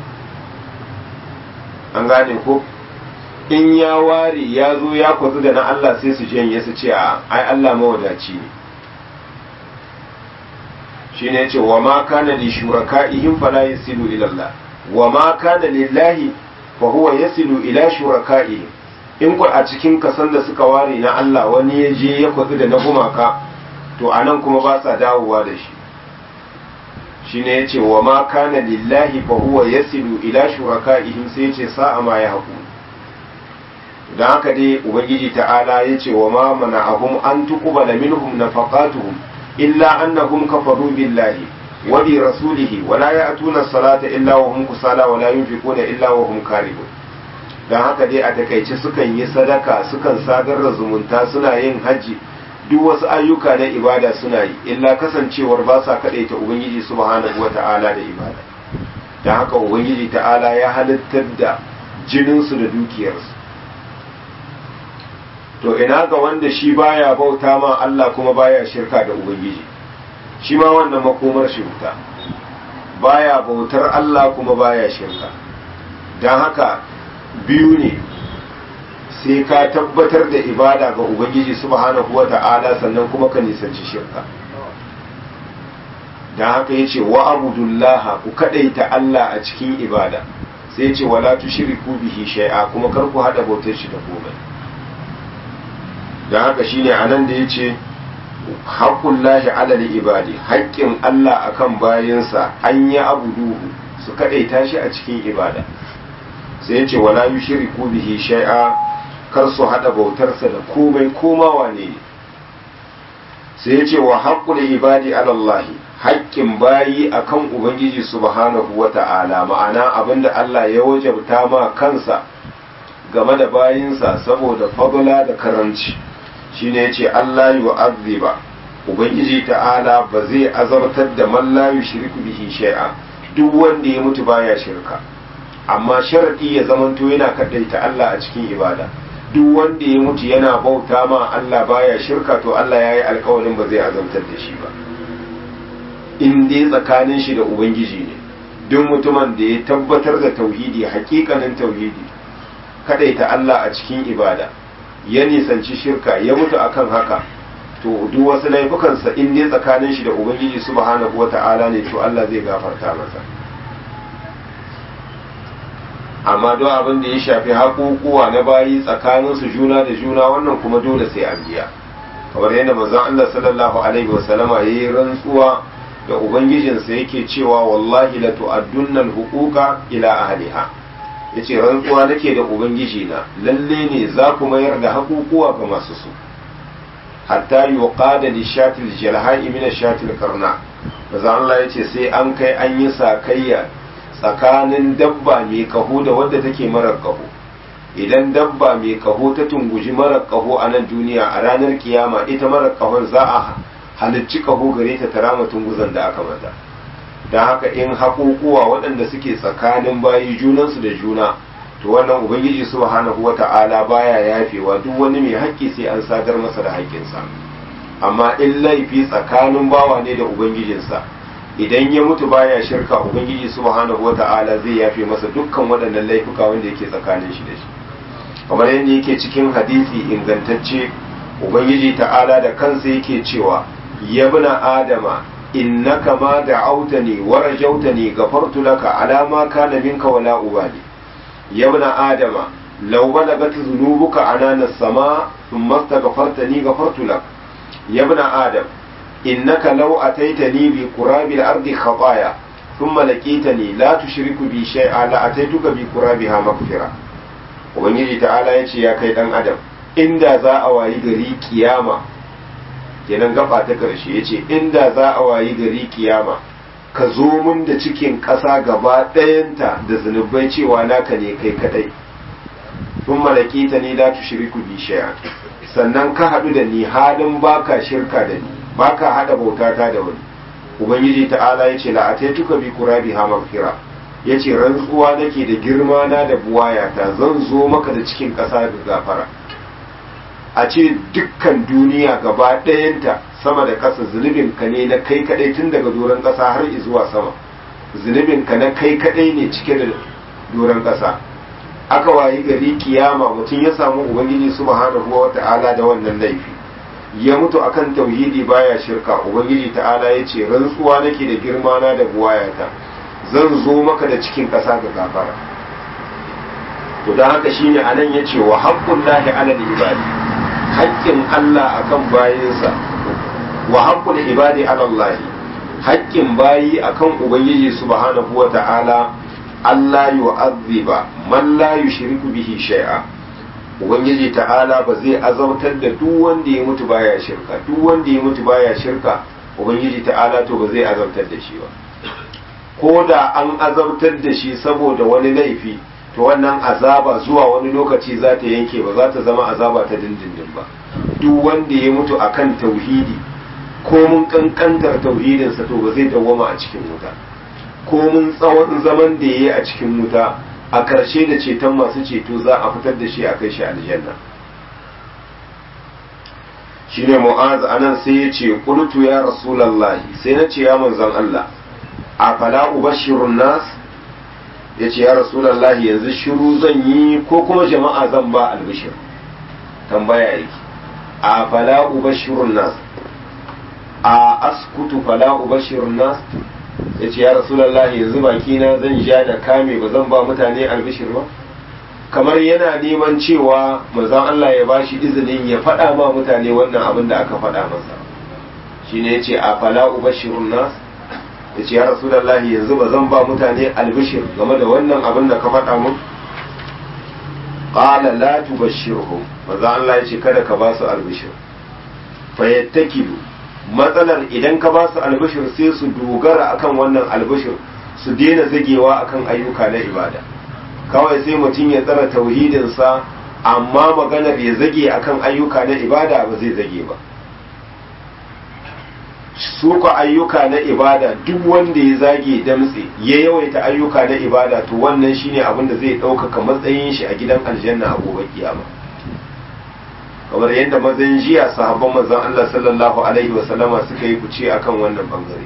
an gane ko in ya ware ya zo ya kwatsu da na Allah sai su janye su ce a ai Allah mawadaci ne shi ne ce wa ma kana li shuraka'ihim fala yasilu ila Allah wa ma kana lillahi fa huwa yasilu ila shuraka'ihim in ku a cikin kasan da suka ware na Allah wani ya je ya kwatsu da na gumaka to anan kuma ba sa dawowa da shi shine yace wa ma kana lillahi fa huwa yasilu ila shuraka'ihim sai yace sa'a ma ya haku dan haka dai ubangiji ta'ala yace wa ma mana'ahum an tuqbala minhum nafaqatuhum illa annahum kafaru billahi wa bi rasulihi wa la ya'tuna as-salata illa wa hum kusala wa la yunfiquna illa wa hum karibun dan haka dai a takaice sukan yi sadaka sukan sadar da zumunta suna yin haji duk wasu ayyuka na ibada suna yi illa kasancewar ba sa ta ubangiji subhanahu wata'ala da ibada da haka ubangiji ta'ala ya halittar da jininsu da dukiyarsu to ina ga wanda shi baya bauta ma Allah kuma baya shirka da ubangiji shi ma wannan makomar shi wuta baya bautar Allah kuma baya shirka don haka biyu ne sai ka tabbatar da ibada ga ubangiji subhanahu wa ta'ala sannan kuma ka nisanci shirka dan haka yace wa abudullah ku kadaita Allah a cikin ibada sai yace wala tushriku bihi shay'a kuma kar ku hada bautar shi da komai dan haka shine anan da yace haqqullahi ala ibadi haƙƙin Allah akan bayinsa an yi abuduhu su kadaita shi a cikin ibada sai yace wala yushriku bihi shay'a kar su haɗa bautarsa da komai koma wane ne sai ya ce wa haƙƙul ibadi alallahi haƙƙin bayi akan ubangiji subhanahu wa ta'ala ma'ana abinda Allah ya wajabta ma kansa game da bayinsa saboda fadla da karanci shine yace Allah yu'azziba ubangiji ta'ala ba zai azartar da man la yushriku bihi shay'a duk wanda ya mutu baya shirka amma sharadi ya zamanto yana kadaita Allah a cikin ibada duk wanda ya mutu yana bauta ma Allah baya shirka to Allah ya yi alkawarin ba zai azabtar da shi ba in dai tsakanin shi da ubangiji ne duk mutumin da ya tabbatar da tauhidi hakikanin tauhidi kadaita Allah a cikin ibada ya nisanci shirka ya mutu akan haka to duk wasu laifukansa in dai tsakanin shi da ubangiji subhanahu wata'ala ne to Allah zai gafarta masa amma don abin da ya shafi haƙuƙuwa na bayi tsakanin su juna da juna wannan kuma dole sai an biya kamar yadda manzon Allah sallallahu alaihi wasallama yayi rantsuwa da ubangijinsa yake cewa wallahi la tu'addunna al-huquqa ila ahliha yace rantsuwa nake da ubangiji na lalle ne za ku mayar da haƙuƙuwa ga masu su hatta yuqada li shatil jalha'i min shatil qarna manzon Allah yace sai an kai an yi sakayya tsakanin dabba mai kaho da wadda take marar kaho idan dabba mai kaho ta tunguji marar kaho a nan duniya a ranar kiyama ita marar kahon za a halicci kaho gare ta tarama tunguzan da aka mata don haka in haƙuƙuwa waɗanda suke tsakanin bayi junansu da juna to wannan ubangiji subhanahu wata'ala baya yafewa duk wani mai haƙƙi sai an sadar masa da haƙƙinsa amma in laifi tsakanin bawa ne da ubangijinsa idan ya mutu baya shirka ubangiji subhanahu wata'ala zai yafe masa dukkan waɗannan laifuka wanda yake tsakanin shi da shi kamar yadda yake cikin hadisi ingantacce ubangiji ta'ala da kansa yake cewa yabna adama innaka ma da'autani wa rajautani gafartu laka ala ma kana minka wala ubali yabna adama law balagat dhunubuka anana as-sama thumma astaghfartani gafartu lak yabna adam إنك لو أتيتني بقراب الأرض خطايا ثم لقيتني لا تشرك بي شيئا لأتيتك بقرابها مغفرة ubangiji ta'ala ya ce ya kai dan adam inda za a wayi gari kiyama kenan gaba ta karshe ya ce inda za a wayi gari kiyama ka zo mun da cikin ƙasa gaba ɗayanta da zunubai cewa naka ne kai kadai sun malaki ta ni la tushriku bi shay'an sannan ka haɗu da ni halin baka shirka da ni baka hada bautata da wani ubangiji ta'ala ya ce la'ataituka bi qurabi ha maghfira ya ce rantsuwa nake da girma na da buwayata zan zo maka da cikin ƙasa da gafara a ce dukkan duniya gaba ɗayanta sama da ƙasa zunubinka ne na kai kaɗai tun daga doron ƙasa har zuwa sama zunubinka na kai kaɗai ne cike da doron ƙasa aka wayi gari kiyama mutum ya samu ubangiji subhanahu wa ta'ala da wannan laifi ya mutu akan tauhidi baya shirka ubangiji ta'ala ya ce rantsuwa nake da girma na da buwayata zan zo maka da cikin ƙasa ga gafara to don haka shine anan ya ce wa haƙƙun lahi ala ibadi haƙƙin Allah akan bayinsa wa haƙƙun ibadi ala Allah haƙƙin bayi akan ubangiji subhanahu wa ta'ala Allah yu'azziba man la yushriku bihi shay'a ubangiji ta'ala ba zai azabtar da duk wanda ya mutu baya shirka duk wanda ya mutu baya shirka ubangiji ta'ala to ba zai azabtar da shi ba ko da an azabtar da shi saboda wani laifi to wannan azaba zuwa wani lokaci za ta yanke ba za ta zama azaba ta dindindin ba duk wanda ya mutu akan tauhidi ko mun kankantar tauhidinsa to ba zai dawwama a cikin wuta ko mun tsawon zaman da ya yi a cikin wuta a ƙarshe da ceton masu ceto za a fitar da shi a kai shi aljanna shi ne mu'az anan sai ya ce ƙultu ya rasulallahi sai na ce ya manzan Allah a fala ubashirun nas ya ce ya rasulallahi yanzu shiru zan yi ko kuma jama'a zan ba albishir tambaya yake a fala ubashirun nas a askutu fala ubashirun nas ya ce ya rasulallah yanzu bakina zan ja da kame ba zan ba mutane albishir ba kamar yana neman cewa manzon Allah ya bashi izinin ya faɗa ma mutane wannan abin da aka faɗa masa shine yace a fala ubashirun nas yace ya rasulallah yanzu ba zan ba mutane albishir game da wannan abin da ka faɗa mun qala la tubashshirhum manzon Allah yace kada ka ba su albishir fayattakilu matsalar idan ka ba su albishir sai su dogara akan wannan albishir su daina zagewa akan ayyuka na ibada kawai sai mutum ya tsara tauhidinsa amma maganar ya zage akan ayyuka na ibada ba zai zage ba su ka ayyuka na ibada duk wanda ya zage damtse ya yawaita ayyuka na ibada to wannan shine abin da zai ɗaukaka matsayin shi a gidan aljanna a gobe kiyama kamar yadda mazan jiya sahabban manzon Allah sallallahu alaihi wa sallama suka yi fice akan wannan bangare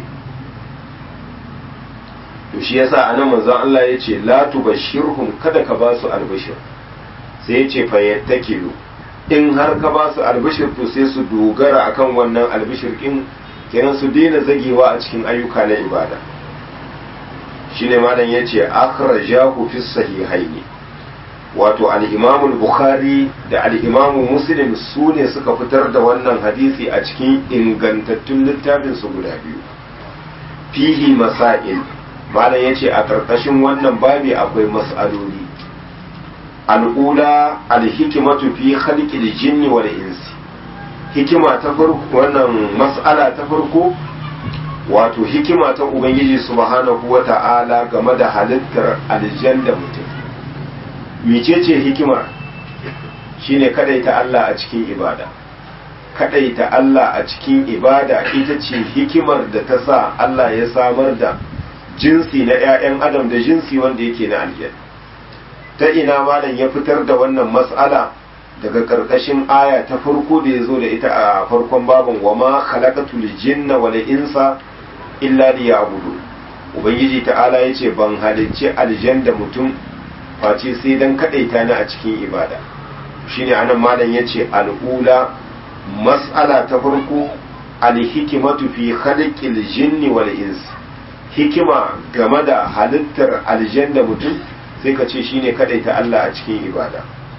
to shi yasa anan manzon Allah ya ce la tubashirhum kada ka ba su albishir sai ya ce fa yattakilu in har ka ba su albishir to sai su dogara akan wannan albishir din kenan su daina zagewa a cikin ayyuka na ibada shine malam yace akhrajahu fi sahihaini wato al-imamu bukhari da al-imamu muslim su ne suka fitar da wannan hadisi a cikin ingantattun littafin su guda biyu fihi masail malam yace a karkashin wannan babi akwai mas'aloli al'ula al-hikmatu fi khalqil jinni wal insi hikima ta farko wannan mas'ala ta farko wato hikima ta ubangiji subhanahu wata'ala game da halittar aljan da mutum mecece hikimar shine kadaita Allah a cikin ibada kadaita Allah a cikin ibada ita ce hikimar da ta sa Allah ya samar da jinsi na 'ya'yan adam da jinsi wanda yake na aljan ta ina malam ya fitar da wannan mas'ala daga karkashin aya ta farko da ya zo da ita a farkon babin wa ma khalaqatul jinna wal insa illa liya'budu ubangiji ta'ala yace ban halicci aljan da mutum face sai dan kadaita ni a cikin ibada shine anan malam yace al'ula mas'ala ta farko alhikimatu fi khalqil jinni wal insi hikima game da halittar aljan da mutum sai ka ce shine kadaita Allah a cikin ibada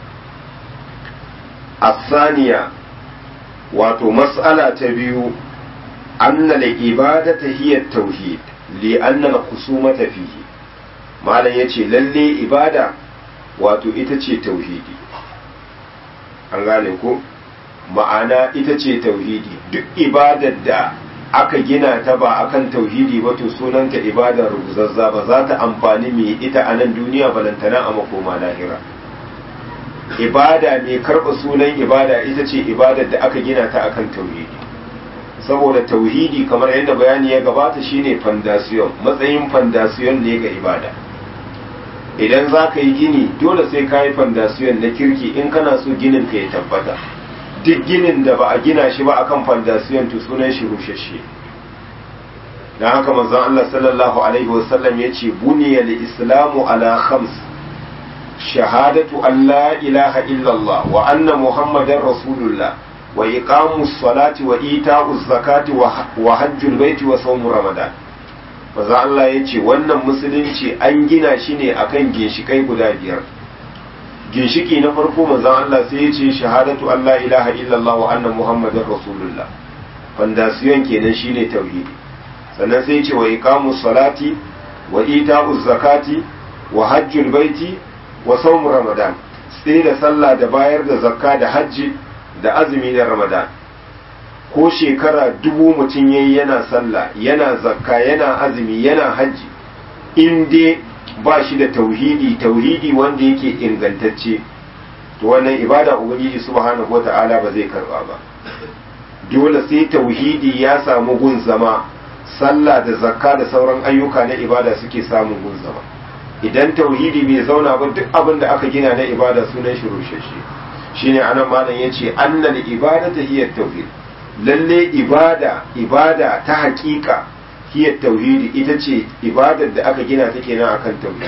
الثانية wato mas'ala ta biyu anna al-ibadata hiya at-tauhid li anna al-khusumata fihi malam yace lalle ibada wato ita ce tauhidi an gane ko ma'ana ita ce tauhidi duk ibadar da aka gina ta ba akan tauhidi ba to sunanta ibadar rubuzazza ba za ta amfani mai ita a nan duniya balantana a makoma lahira ibada mai karɓa sunan ibada ita ce ibadar da aka gina ta akan tauhidi saboda tauhidi kamar yadda bayani ya gabata shine fandasiyon matsayin fandasiyon ne ga ibada idan za ka yi gini dole sai ka yi fandasiyon na kirki in kana so ginin ka ya tabbata duk ginin da ba a gina shi ba akan fandasiyon to sunan shi rushashe dan haka manzon Allah sallallahu alaihi wasallam yace buniyal islamu ala khams shahadatu an la ilaha illallah wa anna muhammadar rasulullah wa iqamus salati wa ita'uz zakati wa hajjul baiti wa sawm ramadan manzon Allah yace wannan musulunci an gina shi ne akan ginshikai guda biyar ginshiki na farko manzon Allah sai yace shahadatu an la ilaha illallah wa anna muhammadar rasulullah fandasiyon kenan shine tauhidi sannan sai ce wa iqamus salati wa ita'uz zakati wa hajjul baiti wa sawm ramadan sai da sallah da bayar da zakka da hajji da azumi na ramadan ko shekara dubu mutum yayi yana sallah yana zakka yana azumi yana hajji in dai ba shi da tauhidi tauhidi wanda yake ingantacce to wannan ibada ubangiji subhanahu wata'ala ba zai karba ba dole sai tauhidi ya samu gun zama sallah da zakka da sauran ayyuka na ibada suke samun gun zama idan tauhidi bai zauna ba duk abin da aka gina na ibada sunan shi rushashe shine anan malam yace annal ibadatu hiya tauhid lalle ibada ibada ta hakika hiya tauhidi ita ce ibadar da aka gina ta kenan akan tauhid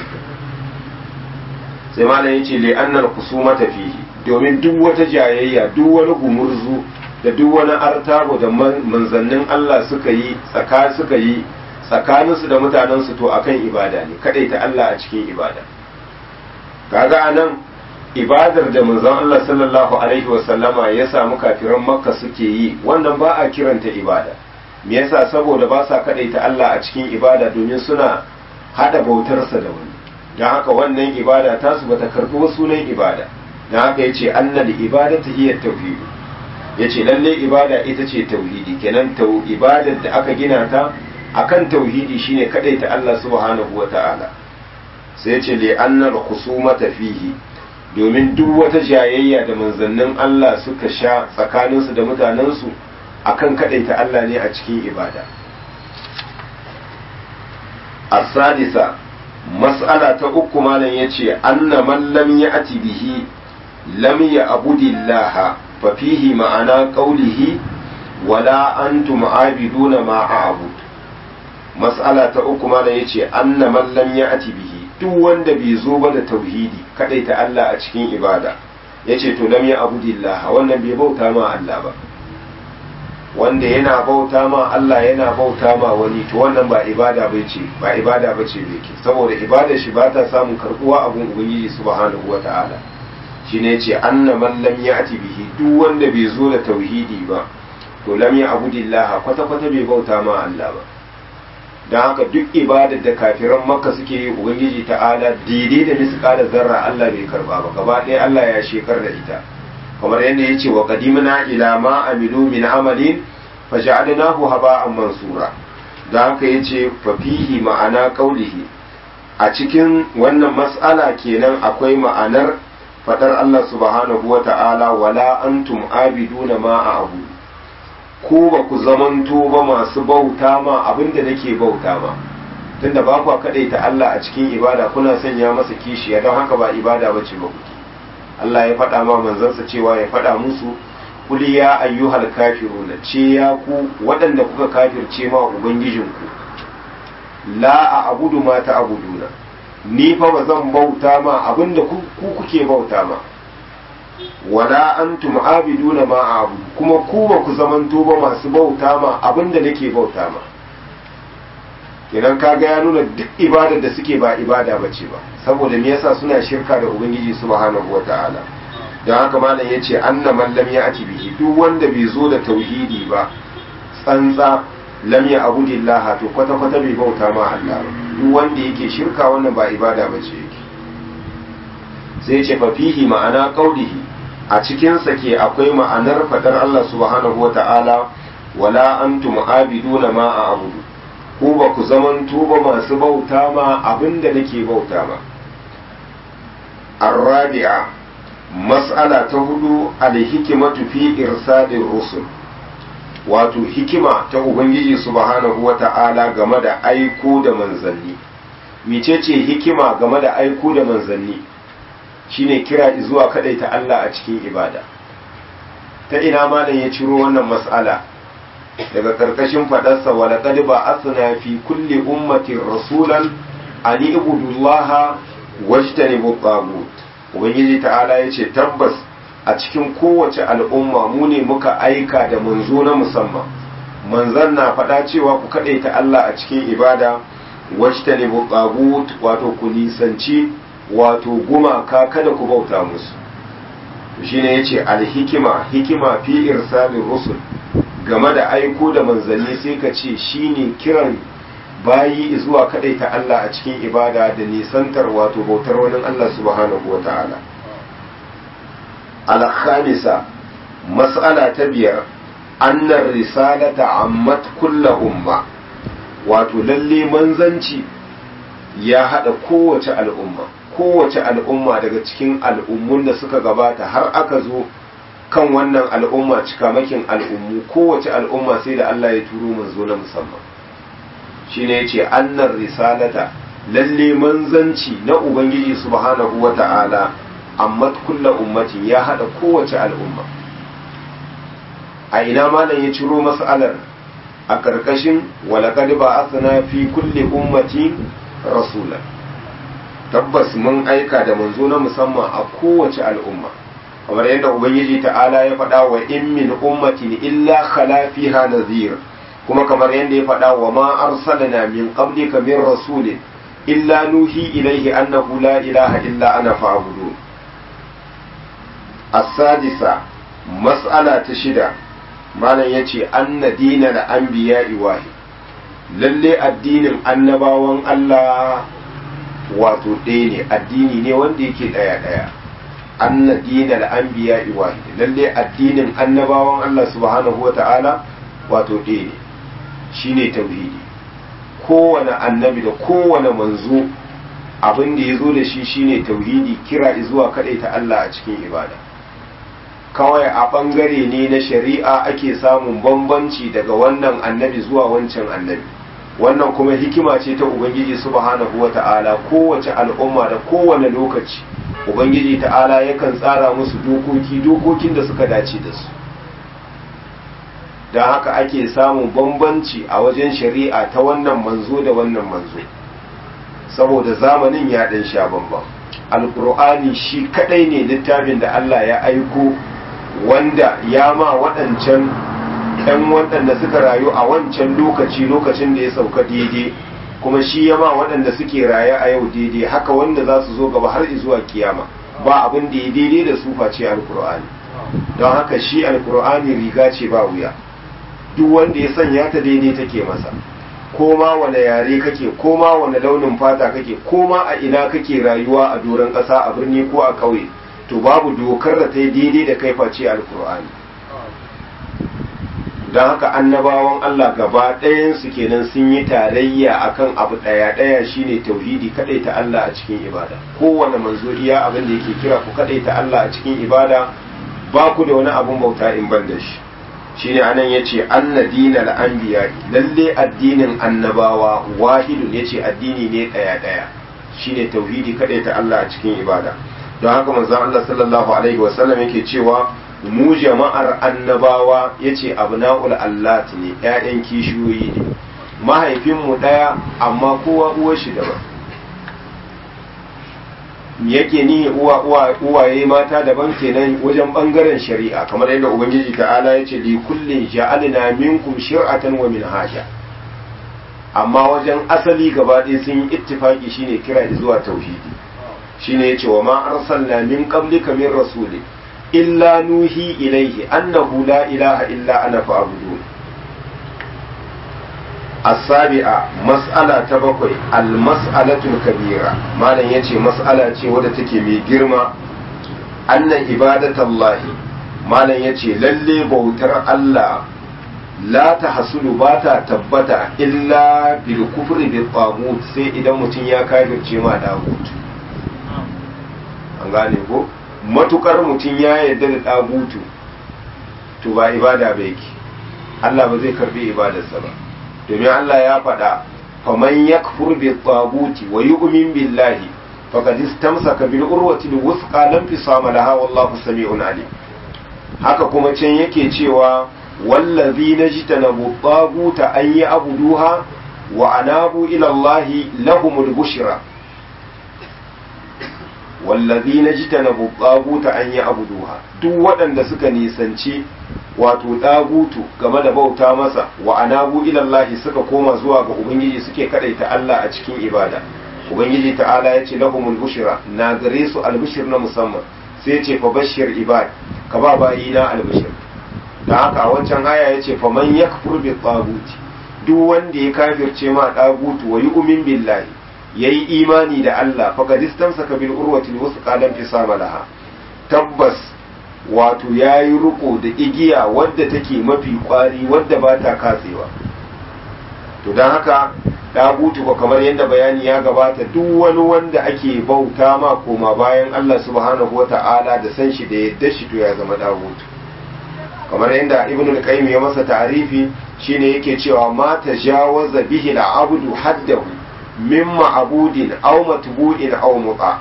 sai malam yace li annal khusumata fihi domin duk wata jayayya duk wani gumurzu da duk wani artabo da manzannin Allah suka yi tsaka suka yi tsakaninsu da mutanensu to akan ibada ne ta Allah a cikin ibada kaga anan ibadar da manzon Allah sallallahu alaihi wasallama ya samu kafiran makka suke yi wannan ba a kiranta ibada me yasa saboda ba sa ta Allah a cikin ibada domin suna hada bautarsa da wani don haka wannan ibada tasu bata karɓi sunan ibada don haka yace annal ibadatu hiya tauhid yace lalle ibada ita ce tauhidi kenan tau ibadar da aka gina ta akan tauhidi shine ta Allah subhanahu wata'ala sai yace li annal khusumata fihi domin duk wata jayayya da manzannin Allah suka sha tsakaninsu da mutanensu akan ta Allah ne a cikin ibada as-sadisa mas'ala ta uku malam yace anna man lam ya'ti bihi lam ya'budillaha fa fihi ma'ana qawlihi wala antum abiduna ma a'bud mas'ala ta uku malam yace anna man lam ya'ti bihi duk wanda bai zo ba da tauhidi kadai ta Allah a cikin ibada yace to lam ya'budillah wannan bai bauta ma Allah ba wanda yana bauta ma Allah yana bauta ma wani to wannan ba ibada bai ce ba ibada ba ce bai ke saboda ibada shi ba ta samun karbuwa a gun ubangiji subhanahu wata'ala shine yace anna man lam ya'ti bihi duk wanda bai zo da tauhidi ba to lam ya'budillah kwata kwata bai bauta ma Allah ba dan haka duk ibadar da kafiran makka suke yi ubangiji ta'ala daidai da misqala zarra Allah bai karba ba gaba ɗaya Allah ya shekar da ita kamar yadda ya ce wa qadimna ila ma amilu min amalin faj'alnahu haba'an mansura da haka yace fa fihi ma'ana qaulihi a cikin wannan mas'ala kenan akwai ma'anar fadar Allah subhanahu wa ta'ala wala antum abiduna ma a'budu ko ba ku zamanto ba masu bauta ma abinda nake bauta ma tunda ba ku kadaita Allah a cikin ibada kuna sanya masa kishiya don haka ba ibada bace ba kuke Allah ya faɗa ma manzansa cewa ya faɗa musu kuli ya ayyuhal kafiruna ce ya ku waɗanda kuka kafirce ma ubangijinku la a abudu ma ta abuduna ni fa ba zan bauta ma abinda ku kuke bauta ma wala antum abiduna ma abudu kuma ku ba ku zamanto ba masu bauta ma abinda nake bauta ma kenan kaga ya nuna duk ibadar da suke ba ibada bace ba saboda me yasa suna shirka da ubangiji subhanahu wataala dan haka malam yace anna man lam ya'ti bihi duk wanda bai zo da tauhidi ba tsantsa lam ya abudillah to kwata kwata bai bauta ma Allah ba duk wanda yake shirka wannan ba ibada bace yake sai yace fa fihi ma'ana qaulihi a cikin sa ke akwai ma'anar fadar Allah subhanahu wataala wala antum abiduna ma a'budu ko ba ku zaman tuba masu bauta ma abinda nake bauta ma arrabi'a mas'ala ta hudu alhikimatu fi irsadin rusul wato hikima ta ubangiji subhanahu wata'ala game da aiko da manzanni mecece hikima game da aiko da manzanni shine kira zuwa kadaita Allah a cikin ibada ta ina malam ya ciro wannan mas'ala daga karkashin fadarsa wa laqad ba'athna fi kulli ummatin rasulan an ibudullaha wajtanibu tagut ubangiji ta'ala yace tabbas a cikin kowace al'umma mu ne muka aika da manzo na musamman manzon na faɗa cewa ku kadaita Allah a cikin ibada wajtanibu tagut wato ku nisanci wato gumaka kada ku bauta musu shine yace alhikima hikima fi irsalir rusul game da aiko da manzanni sai ka ce shine kiran bayi zuwa ta Allah a cikin ibada da nisantar wato bautar wani Allah subhanahu wa ta'ala al-khamisa mas'ala ta biyar annar risalata ammat kulla umma wato lalle manzanci ya hada kowace al'umma kowace al'umma daga cikin al'ummun da suka gabata har aka zo kan wannan al'umma cikamakin al'ummu kowace al'umma sai da Allah ya turo manzo na musamman shine yace annar risalata lalle manzanci na ubangiji subhanahu wata'ala amma kulla ummatin ya hada kowace al'umma a ina malam ya ciro mas'alar a karkashin walaqad ba'athna fi kulli ummatin rasulan tabbas mun aika da manzo na musamman a kowace al'umma kamar yadda ubangiji ta'ala ya faɗa wa in min ummatin illa khala fiha nadhir kuma kamar yadda ya faɗa wa ma arsalna min qablika min rasulin illa nuhi ilaihi annahu la ilaha illa ana fa'budu as-sadisa mas'ala ta shida malam yace anna dinal anbiya'i wahid lalle addinin annabawan Allah wato ɗaya ne addini ne wanda yake ɗaya ɗaya anna dinal anbiya'i wahid lalle addinin annabawan Allah subhanahu wata'ala wato ɗaya ne shine tauhidi kowane annabi da kowane manzo abin da ya zo da shi shine tauhidi kira zuwa ta Allah a cikin ibada kawai a ɓangare ne na shari'a ake samun bambanci daga wannan annabi zuwa wancan annabi wannan kuma hikima ce ta ubangiji subhanahu wa ta'ala kowace al'umma da kowane lokaci ubangiji ta'ala yakan tsara musu dokoki dokokin da suka dace da su don haka ake samun bambanci a wajen shari'a ta wannan manzo da wannan manzo saboda zamanin ya ɗan sha bambam alkur'ani shi kadai ne littafin da Allah ya aiko wanda ya ma waɗancan ɗan waɗanda suka rayu a wancan lokaci lokacin da ya sauka daidai kuma shi ya ma waɗanda suke raye a yau daidai haka wanda za su zo gaba har zuwa kiyama ba abin da ya daidai da su face alkur'ani don haka shi alkur'ani riga ce ba wuya duk wanda ya sanya ta daidai take masa ko ma wane yare kake ko ma wane launin fata kake ko ma a ina kake rayuwa a doron ƙasa a birni ko a ƙauye to babu dokar da ta yi daidai da kai face alkur'ani don haka annabawan Allah gaba ɗayansu kenan sun yi tarayya akan abu ɗaya ɗaya shine tauhidi kaɗai ta Allah a cikin ibada kowane manzo iya abin da yake kira ku kaɗai ta Allah a cikin ibada ba ku da wani abun bauta in ban da shi shine anan yace anna dinal anbiya lalle addinin annabawa wahidun yace addini ne ɗaya ɗaya shine tauhidi kaɗai ta Allah a cikin ibada don haka manzon Allah sallallahu alaihi wasallam yake cewa mu jama'ar annabawa ya ce abna'ul allat ne ‘ya'yan kishiyoyi ne mahaifinmu ɗaya amma kowa uwar shi daban yake ni uwa uwaye mata daban kenan wajen ɓangaren shari'a kamar yadda ubangiji ta'ala ya ce li kullin ja'alna minkum shir'atan wa minhaja amma wajen asali gaba ɗaya sun yi ittifaki shine kira zuwa tauhidi shine yace wa ma arsalna min qablika min rasulin illa nuhi ilaihi annahu la ilaha illa ana fa'budu as-sabi'a mas'ala ta bakwai al-mas'alatul kabira malam yace mas'ala ce wadda take mai girma anna ibadatallahi malam yace lalle bautar Allah la ta hasulu ba ta tabbata illa bil kufri bil tagut sai idan mutum ya kafirce ma dagut an gane ko matukar mutum ya yarda da ɗagutu to ba ibada ba yake Allah ba zai karbi ibadarsa ba domin Allah ya faɗa faman yakfur bi taguti wa yu'min billahi faqad istamsaka bil urwati al wuthqa lam fisama laha wallahu sami'un alim haka kuma can yake cewa wallazi najtanabu taguta an ya'buduha wa anabu ila allahi lahumul bushra wallazi najtanabu taguta an ya'buduha duk waɗanda suka nisanci wato ɗagutu game da bauta masa wa anabu ilallahi suka koma zuwa ga ubangiji suke kadaita Allah a cikin ibada ubangiji ta'ala ya ce lahumul bushra na gare su albushir na musamman sai ya ce fa bashir ibad ka ba bayi na albushir da haka a wancan aya ya ce fa man yakfur bi taguti duk wanda ya kafirce ma ɗagutu wa yu'min billahi yayi imani da Allah fa qad istamsaka bil urwati al lam fisama laha tabbas wato ya yi riko da igiya wadda take mafi kwari wadda ba ta katsewa to don haka ɗagutu ko kamar yadda bayani ya gabata duk wani wanda ake bauta ma koma bayan Allah subhanahu wata'ala da san shi da yadda shi to ya zama ɗagutu kamar yadda ibn al-qayyim ya masa ta'arifi shine yake cewa ma tajawaza bihi al-abdu haddahu mimma abudin aw matbu'in aw muta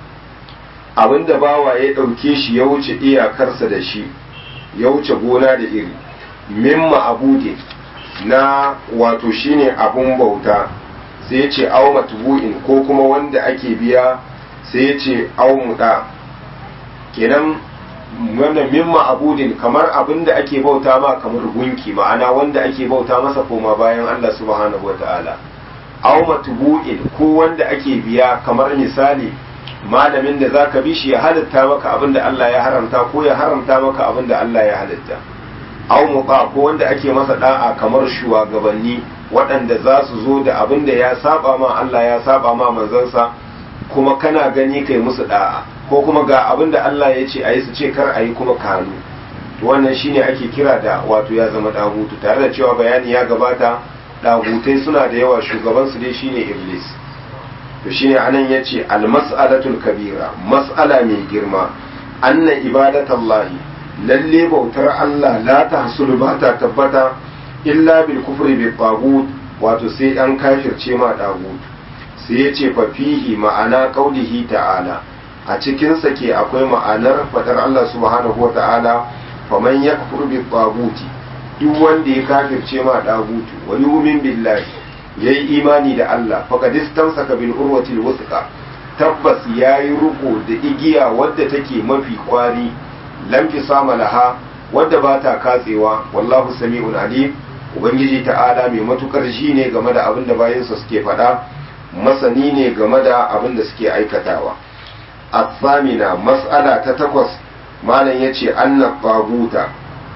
abinda bawa ya ɗauke shi ya wuce iyakarsa da shi ya wuce gona da iri mimma abudin na wato shine abun bauta sai ya ce au matbu'in ko kuma wanda ake biya sai ya ce au muda kenan wannan mimma abudin kamar abin da ake bauta ma kamar gunki ma'ana wanda ake bauta masa koma bayan Allah subhanahu wata'ala au matbu'in ko wanda ake biya kamar misali malamin da zaka bi shi ya halitta maka abin da Allah ya haramta ko ya haramta maka abin da Allah ya halitta aw muqa ko wanda ake masa da'a kamar shugabanni waɗanda za su zo da abin da ya saba ma Allah ya saba ma manzansa kuma kana gani kai musu da'a ko kuma ga abin da Allah ya ce ayi su ce kar ayi kuma kanu to wannan shine ake kira da wato ya zama dagutu tare da cewa bayani ya gabata dagutai suna da yawa shugaban su dai shine iblis to shine anan yace al-mas'alatul kabira mas'ala mai girma anna ibadatallahi lalle bautar Allah la tahsulu ba ta tabbata illa bil kufri bi tagut wato sai an kafirce ma tagut sai yace fa fihi ma'ana qaulihi ta'ala a cikin sa ke akwai ma'anar fadar Allah subhanahu wa ta'ala faman yakfur bi taguti duk wanda ya kafirce ma tagutu wa yu'min billahi yayi imani da Allah faqad istamsaka bil urwati al tabbas yayi ruko da igiya wadda take mafi kwari lam sama laha wadda ba ta katsewa wallahu sami'un alim ubangiji ta'ala mai matukar shi ne game da abin da bayansa suke faɗa masani ne game da abin da suke aikatawa athamina mas'ala ta takwas malam yace anna taguta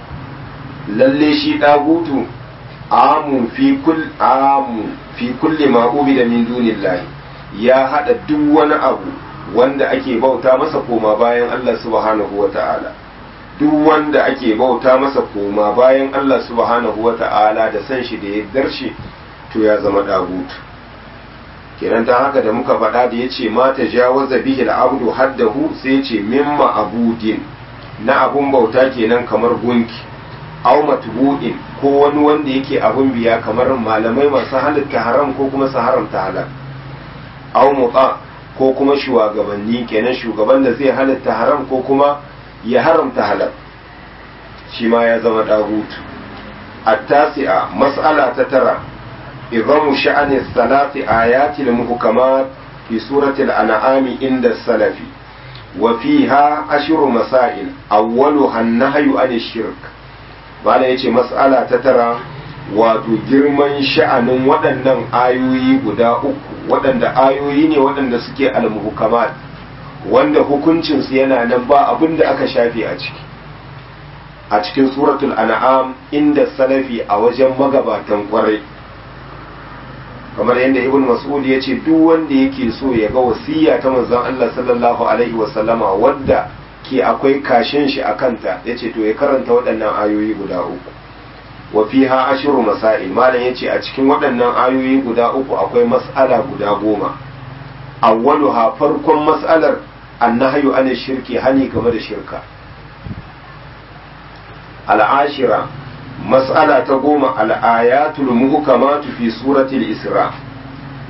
lalle shi dagutu amun fi kull amun fi kulli ma ubida min dunillahi ya hada duk wani abu wanda ake bauta masa koma bayan Allah subhanahu wa ta'ala duk wanda ake bauta masa koma bayan Allah subhanahu wa ta'ala da san shi da ya shi to ya zama dagutu kenan ta haka da muka faɗa da ya ce mata jawaza bihi al'abdu haddahu sai ce mimma abudin na abun bauta kenan kamar gunki aw matbu'in ko wani wanda yake abun biya kamar malamai masu halitta haram ko kuma su haramta halal aw muta ko kuma shugabanni kenan shugaban da zai halitta haram ko kuma ya haramta halal shi ma ya zama dagutu التاسعة مسألة ترى إظام شأن الثلاث آيات المحكمات في سورة الأنعام عند السلف وفيها أشر مسائل أولها النهي عن الشرك bala ya ce matsala ta tara wato girman sha'anin waɗannan ayoyi guda uku waɗanda ayoyi ne waɗanda suke almuhukamat wanda hukuncinsu yana nan ba abin da aka shafe a ciki a cikin suratul an'am inda salafi a wajen magabatan kwarai kamar yadda ibn mas'ud ya ce duk wanda yake so ya ga wasiya ta manzon Allah sallallahu alaihi wasallama wadda ke akwai kashin shi a kanta ya ce to ya karanta waɗannan ayoyi guda uku wa fiha ashiru masail malam yace a cikin waɗannan ayoyi guda uku akwai mas'ala guda goma awwaluha farkon mas'alar annahyu an shirki hani game da shirka al'ashira mas'ala ta goma al'ayatul muhkamatu fi suratul isra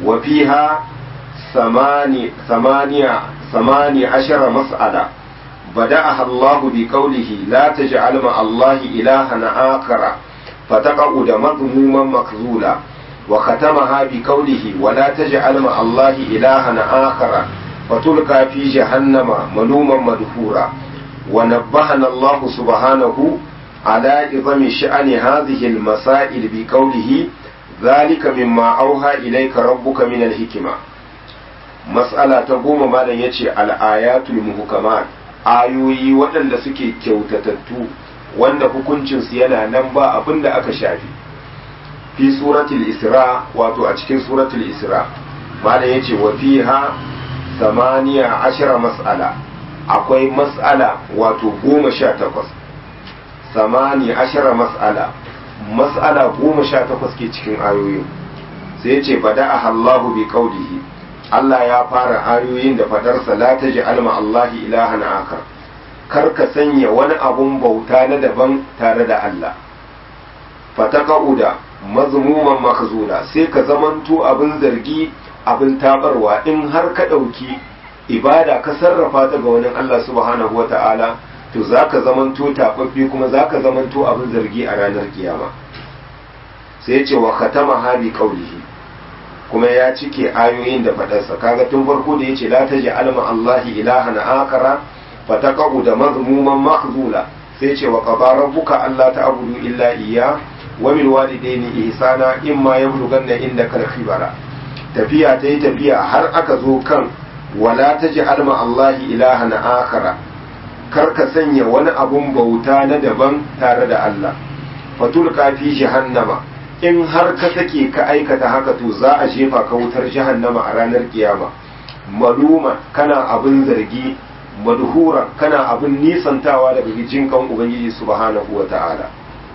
wa fiha samani samaniya samani ashara mas'ala بدأها الله بقوله لا تجعل مع الله إلها آخر فتقعد مذموما مخذولا وختمها بقوله ولا تجعل مع الله إلها آخر فتلقى في جهنم ملوما مدحورا ونبهنا الله سبحانه على عظم شأن هذه المسائل بقوله ذلك مما أوحى إليك ربك من الحكمة مسألة تقوم ما يتي الآيات المحكمات ayoyi waɗanda suke kyautatattu wanda hukuncinsu yana nan ba abin da aka shafi fi suratul isra wato a cikin suratul isra malam ya ce wa fiha samaniya ashira mas'ala akwai mas'ala wato goma sha takwas samani ashira mas'ala mas'ala goma sha takwas ke cikin ayoyin sai ya ce bada a Allahu bi qaulihi Allah ya fara ayoyin da fadarsa la ta alma Allahi ilahan akar kar ka sanya wani abun bauta na daban tare da Allah fataka'uda mazmuman makzula sai ka zamanto abin zargi abin tabarwa in har ka ɗauki ibada ka sarrafa ta ga wani Allah subhanahu wa ta'ala to za ka zamanto taɓaɓɓe kuma za ka zamanto abin zargi a ranar kiyama sai ce wa khatama habi qaulihi kuma ya cike ayoyin da faɗarsa kaga tun farko da yace la taj'al ma Allahi ilahan akara fataqu da mazmuman makhzula sai ce wa qada rabbuka alla ta'budu illa iyya wa bil walidayni ihsana imma yablughanna indaka al-khibara tafiya ta yi tafiya har aka zo kan wala taj'al ma Allahi ilahan akara kar ka sanya wani abun bauta na daban tare da Allah fatulqa fi jahannama in har ka sake ka aikata haka to za a jefa ka wutar jahannama a ranar kiyama maluma kana abin zargi madhura kana abin nisantawa daga jin kan ubangiji subhanahu wa ta'ala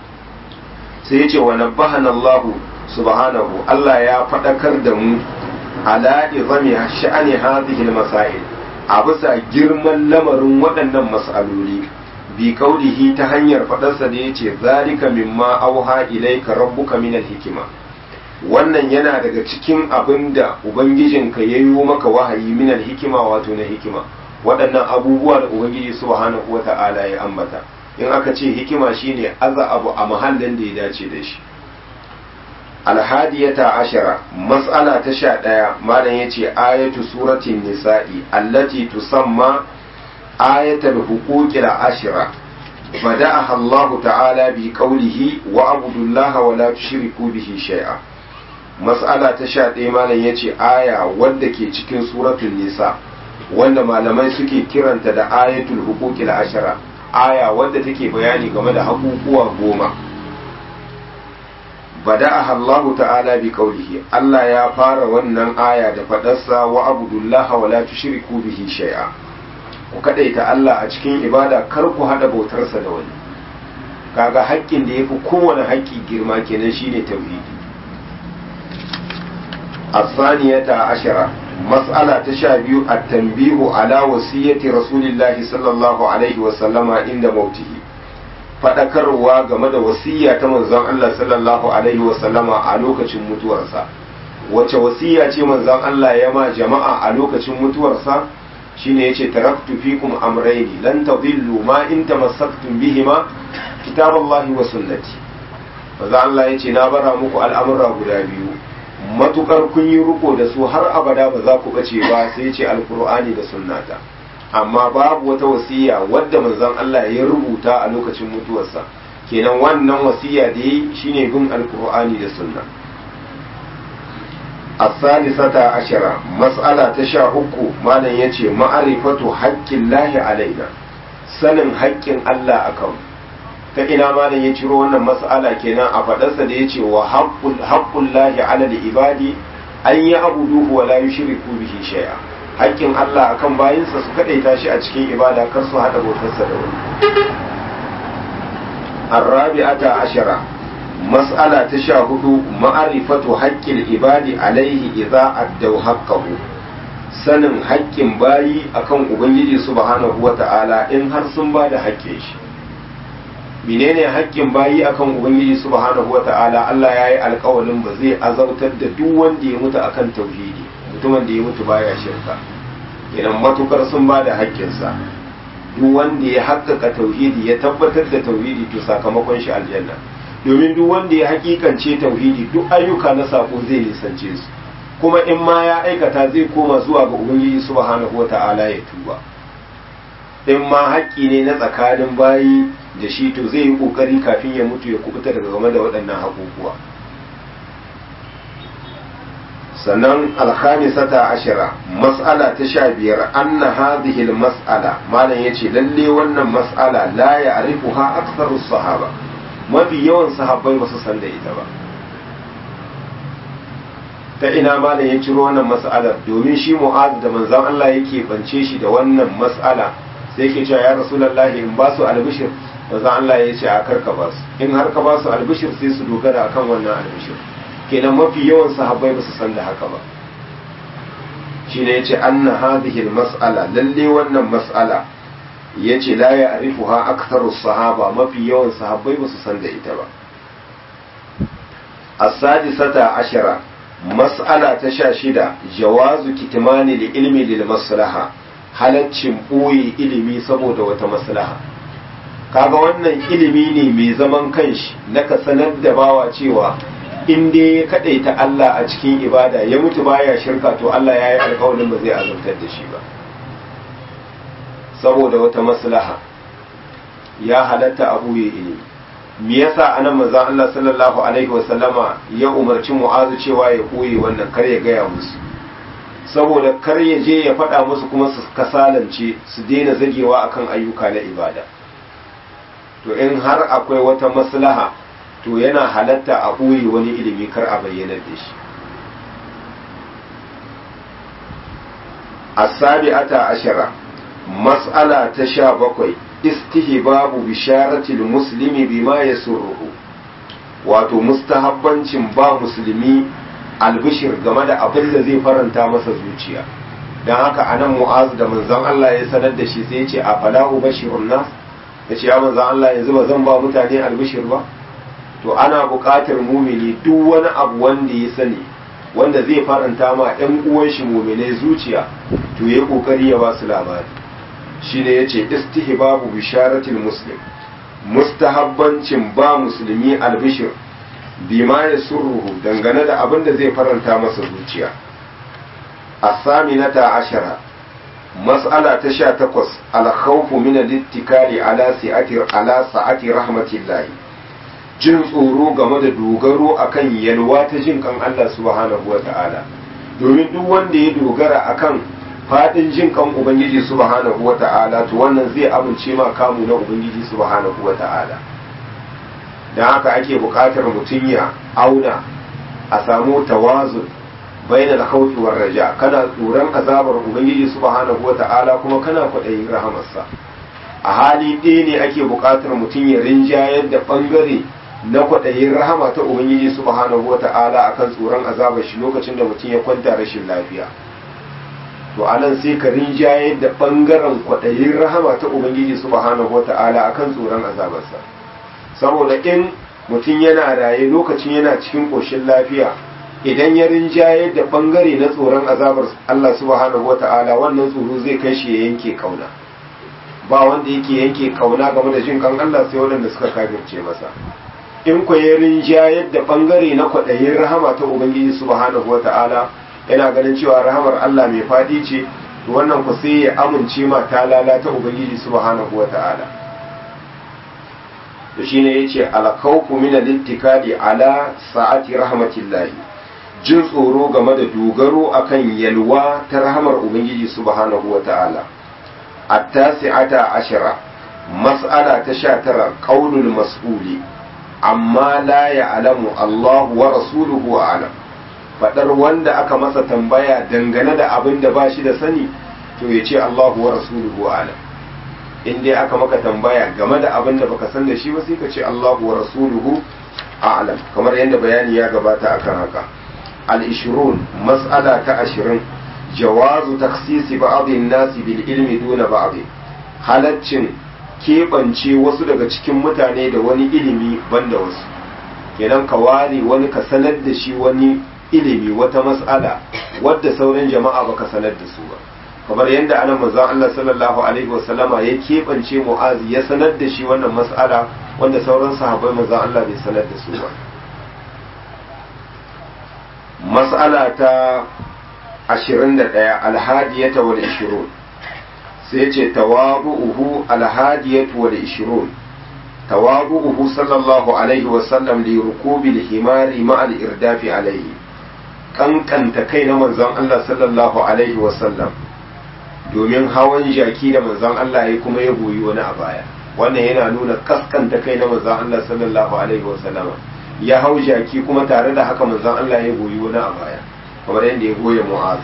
sai yace wa nabbahana Allah subhanahu Allah ya fadakar da mu ala izami sha'ani hadhihi al-masail a bisa girman lamarin waɗannan mas'aloli bi kaulihi ta hanyar faɗarsa da ya ce zalika mimma auha ilaika rabbuka minal hikima wannan yana daga cikin abin da ubangijinka ya yi maka wahayi minal hikima wato na hikima waɗannan abubuwa da ubangiji subhanahu wa ta'ala ya ambata in aka ce hikima shine aza abu a mahallin da ya dace da shi alhadiyata ashara mas'ala ta sha ɗaya malam ya ce ayatu suratin nisa'i allati tusamma آية الحقوق العشرة بدأها الله تعالى بقوله وأعبدوا الله ولا تشركوا به شيئا مسألة تشاء إيمانا يتي آية ودك cikin suratul nisa wanda malamai suke kiranta da ayatul huquqil ashara aya wadda take bayani game da hakukuwa goma bada'aha Allah ta'ala bi qawlihi Allah ya fara wannan aya da fadarsa wa abudullaha wa la tushriku bihi shay'a ku kadaita Allah a cikin ibada kar ku hada bautarsa da wani kaga haƙƙin da yafi kowane haƙƙi girma kenan shine tauhidi asaniyata ashara mas'ala ta sha biyu at-tanbihu ala wasiyyati rasulillahi sallallahu alaihi wa sallama inda mautihi fadakarwa game da wasiyya ta manzon Allah sallallahu alaihi wa sallama a lokacin mutuwarsa wace wasiyya ce manzon Allah ya ma jama'a a lokacin mutuwarsa shine yace taraktu fikum amrayni lan tadillu ma in tamassaktum bihima kitaballahi wa sunnati manzo Allah yace na bara muku al'amura guda biyu matukar kun yi riko da su har abada ba za ku bace ba sai yace alqur'ani da sunnata amma babu wata wasiya wadda manzon Allah ya rubuta a lokacin mutuwarsa kenan wannan wasiya da yi shine bin alqur'ani da sunna الثالثة عشرة مسألة تشاهك ما لن يتي معرفة حق الله علينا سنن حق الله أكم فإنا ما لن يترو أن مسألة كنا أفدس يتي وحق حق الله على العباد أن يعبدوه ولا يشركوا به شيئا حق الله أكم باين سسكت تاشي أتكين إبادة كرسو هذا بوتسد الرابعة عشرة mas'ala ta sha hudu ma'arifatu haƙƙin ibadi alaihi idza addau haqqahu sanin haƙƙin bayi akan ubangiji subhanahu wata'ala in har sun ba da haƙƙin shi menene haƙƙin bayi akan ubangiji subhanahu wata'ala Allah ya yi alƙawalin ba zai azautar da duk wanda ya mutu akan tauhidi mutumin da ya mutu baya shirka idan matukar sun ba da haƙƙinsa duk wanda ya haƙƙaƙa tauhidi ya tabbatar da tauhidi to sakamakon shi aljanna domin duk wanda ya haƙiƙance tauhidi duk ayyuka na sako zai nisance su kuma in ma ya aikata zai koma zuwa ga ubangiji subhanahu wata'ala ya tuba in ma haƙƙi ne na tsakanin bayi da shi to zai yi ƙoƙari kafin ya mutu ya kubuta daga game da waɗannan haƙuƙuwa sannan alhamisata ashira mas'ala ta sha biyar anna hadhihi mas'ala malam yace lalle wannan mas'ala la ya'rifuha aktharu sahaba mafi yawan sahabbai ba su san da ita ba ta ina malam ya ciro wannan mas'alar domin shi mu'ad da manzon Allah yake bance shi da wannan mas'ala sai yake cewa ya rasulullahi in ba su albishir manzon Allah ya ce a karka ba su in har ka ba su albishir sai su dogara akan wannan albishir kenan mafi yawan sahabbai ba su san da haka ba shine yace anna hadhihi mas'ala lalle wannan mas'ala yace la ya'rifuha aktharu sahaba mafi yawan sahabbai ba su san da ita ba as-sadisata ashara mas'ala ta sha shida jawazu kitmani li ilmi lil maslaha halaccin ɓoye ilimi saboda wata maslaha kaga wannan ilimi ne mai zaman kanshi na ka sanar da bawa cewa in dai ya kadaita Allah a cikin ibada ya mutu baya shirka to Allah ya yi alkawarin ba zai azabtar da shi ba saboda wata maslaha ya halatta abu ya ilimi me yasa anan manzon Allah sallallahu alaihi wasallama ya umarci Mu'azu cewa ya koyi wannan kar ya gaya musu saboda kar ya je ya faɗa musu kuma su kasalance su daina zagewa akan ayyuka na ibada to in har akwai wata maslaha to yana halatta a ɓoye wani ilimi kar a bayyanar da shi asabi'ata ashara mas'ala ta sha bakwai istihbabu bisharatil muslimi bima yasurruhu wato mustahabbancin ba musulmi albishir game da abin da zai faranta masa zuciya don haka anan mu'azu da manzon Allah ya sanar da shi sai ya ce a falahu bashirun nas ya ce ya manzon Allah yanzu ba zan ba mutane albishir ba to ana buƙatar mumini duk wani abu wanda ya sani wanda zai faranta ma ɗan uwan shi muminai zuciya to ya kokari ya ba su labari shine yace istihbabu bisharatil muslim mustahabbancin ba musulmi albishir bima ya surruhu dangane da abin da zai faranta masa zuciya asaminata ashara mas'ala ta sha takwas alkhawfu min al-ittikali ala si'ati ala sa'ati rahmatillahi jin tsoro game da dogaro akan yalwa ta jin kan Allah subhanahu wata'ala domin duk wanda ya dogara akan fadin jin kan ubangiji subhanahu wata'ala to wannan zai amince ma kamu na ubangiji subhanahu wata'ala dan haka ake buƙatar mutum ya auna a samu tawazun bainal khawfi war raja kana tsoron azabar ubangiji subhanahu wata'ala kuma kana kwaɗayin rahamarsa a hali ɗaya ne ake buƙatar mutum ya rinjayar da ɓangare na kwaɗayin rahama ta ubangiji subhanahu wata'ala akan tsoron azabar shi lokacin da mutum ya kwanta rashin lafiya to anan sai ka rinjayar da ɓangaren kwaɗayin rahama ta ubangiji subhanahu wata'ala akan tsoron azabarsa saboda in mutum yana raye lokacin yana cikin ƙoshin lafiya idan ya rinjayar da ɓangare na tsoron azabar Allah subhanahu wata'ala wannan tsoro zai kai shi ya yanke kauna ba wanda yake yanke kauna game da jin kan Allah sai waɗanda suka kafirce masa in ku ya rinjayar da ɓangare na kwaɗayin rahama ta ubangiji subhanahu wata'ala yana ganin cewa rahamar Allah mai faɗi ce wannan ku sai ya amince ma ta lalata ubangiji subhanahu wata'ala to shine yace alkhawfu min al-ittikali ala sa'ati rahmatillahi jin tsoro game da dogaro akan yalwa ta rahamar ubangiji subhanahu wata'ala at-tasi'ata ashara mas'ala ta 19 qaulul mas'uli amma la ya'lamu Allahu wa rasuluhu a'lam fadar wanda aka masa tambaya dangane da abin da ba shi da sani to yace Allahu wa rasuluhu a'lam in dai aka maka tambaya game da abin da baka san da shi ba sai ka ce Allahu wa rasuluhu a'lam kamar yadda bayani ya gabata akan haka al-ishrun mas'ala ta 20 jawazu takhsisi ba'd an-nas bil ilmi duna ba'd halaccin keɓance wasu daga cikin mutane da wani ilimi banda wasu kenan ka ware wani ka sanar da shi wani ilimi wata mas'ala wadda sauran jama'a baka sanar da su ba kamar yadda ana manzon Allah sallallahu alaihi wasallama ya keɓance mu'azi ya sanar da shi wannan mas'ala wanda sauran sahabbai manzon Allah bai sanar da su ba mas'ala ta 21 alhadiyata wal 20 sai ce tawabu'uhu alhadiyatu wal 20 tawabu'uhu sallallahu alaihi wasallam li rukubil himari ma al irdafi alaihi kankanta kai na manzon Allah sallallahu alaihi wasallam domin hawan jaki da manzon Allah ya kuma ya goyi wani a baya wannan yana nuna kaskanta kai na manzon Allah sallallahu alaihi wasallama ya hau jaki kuma tare da haka manzon Allah ya goyi wani a baya kamar yadda ya goye mu'az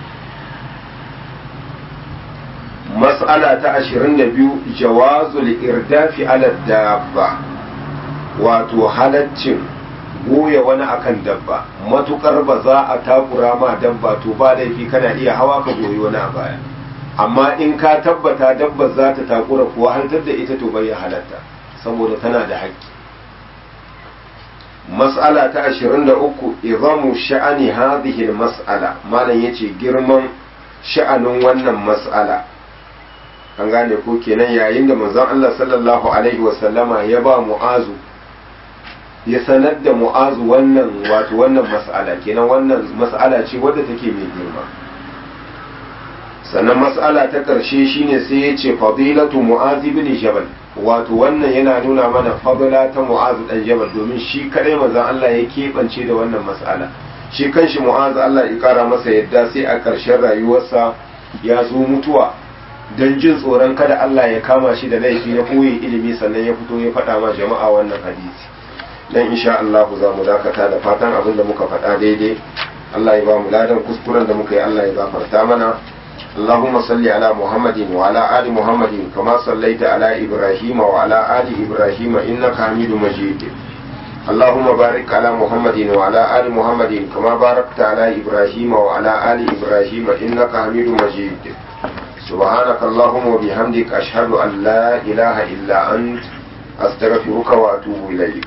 mas'ala ta 22 jawazul irdafi ala dabba wato halaccin goya wani akan dabba matukar ba za a takura ma dabba to ba laifi kana iya hawa ka goyi wani a baya amma in ka tabbata dabba za ta takura kuwa hantar da ita to bai halatta saboda tana da haƙƙi mas'ala ta 23 izamu sha'ani hadhihi mas'ala malam yace girman sha'anin wannan mas'ala an gane ko kenan yayin da manzon Allah sallallahu alaihi wa sallama ya ba mu'azu ya sanar da mu'azu wannan wato wannan mas'ala kenan wannan mas'ala ce wadda take mai girma sannan mas'ala ta ƙarshe shine sai ya ce fadilatu mu'az ibn jabal wato wannan yana nuna mana fadila ta mu'az dan jabal domin shi kadai manzon Allah ya keɓance da wannan mas'ala shi kanshi mu'az Allah ya kara masa yadda sai a ƙarshen rayuwarsa ya zo mutuwa don jin tsoron kada Allah ya kama shi da laifi na koyi ilimi sannan ya fito ya faɗa ma jama'a wannan hadisi dan insha Allah za mu dakata da fatan abin da muka faɗa daidai Allah ya ba mu ladan kuskuren da muka yi Allah ya gafarta mana اللهم صل على محمد وعلى آل محمد كما صليت على إبراهيم وعلى آل إبراهيم إنك حميد مجيد اللهم بارك على محمد وعلى آل محمد كما باركت على إبراهيم وعلى آل إبراهيم إنك حميد مجيد سبحانك اللهم وبحمدك أشهد أن لا إله إلا أنت أستغفرك وأتوب إليك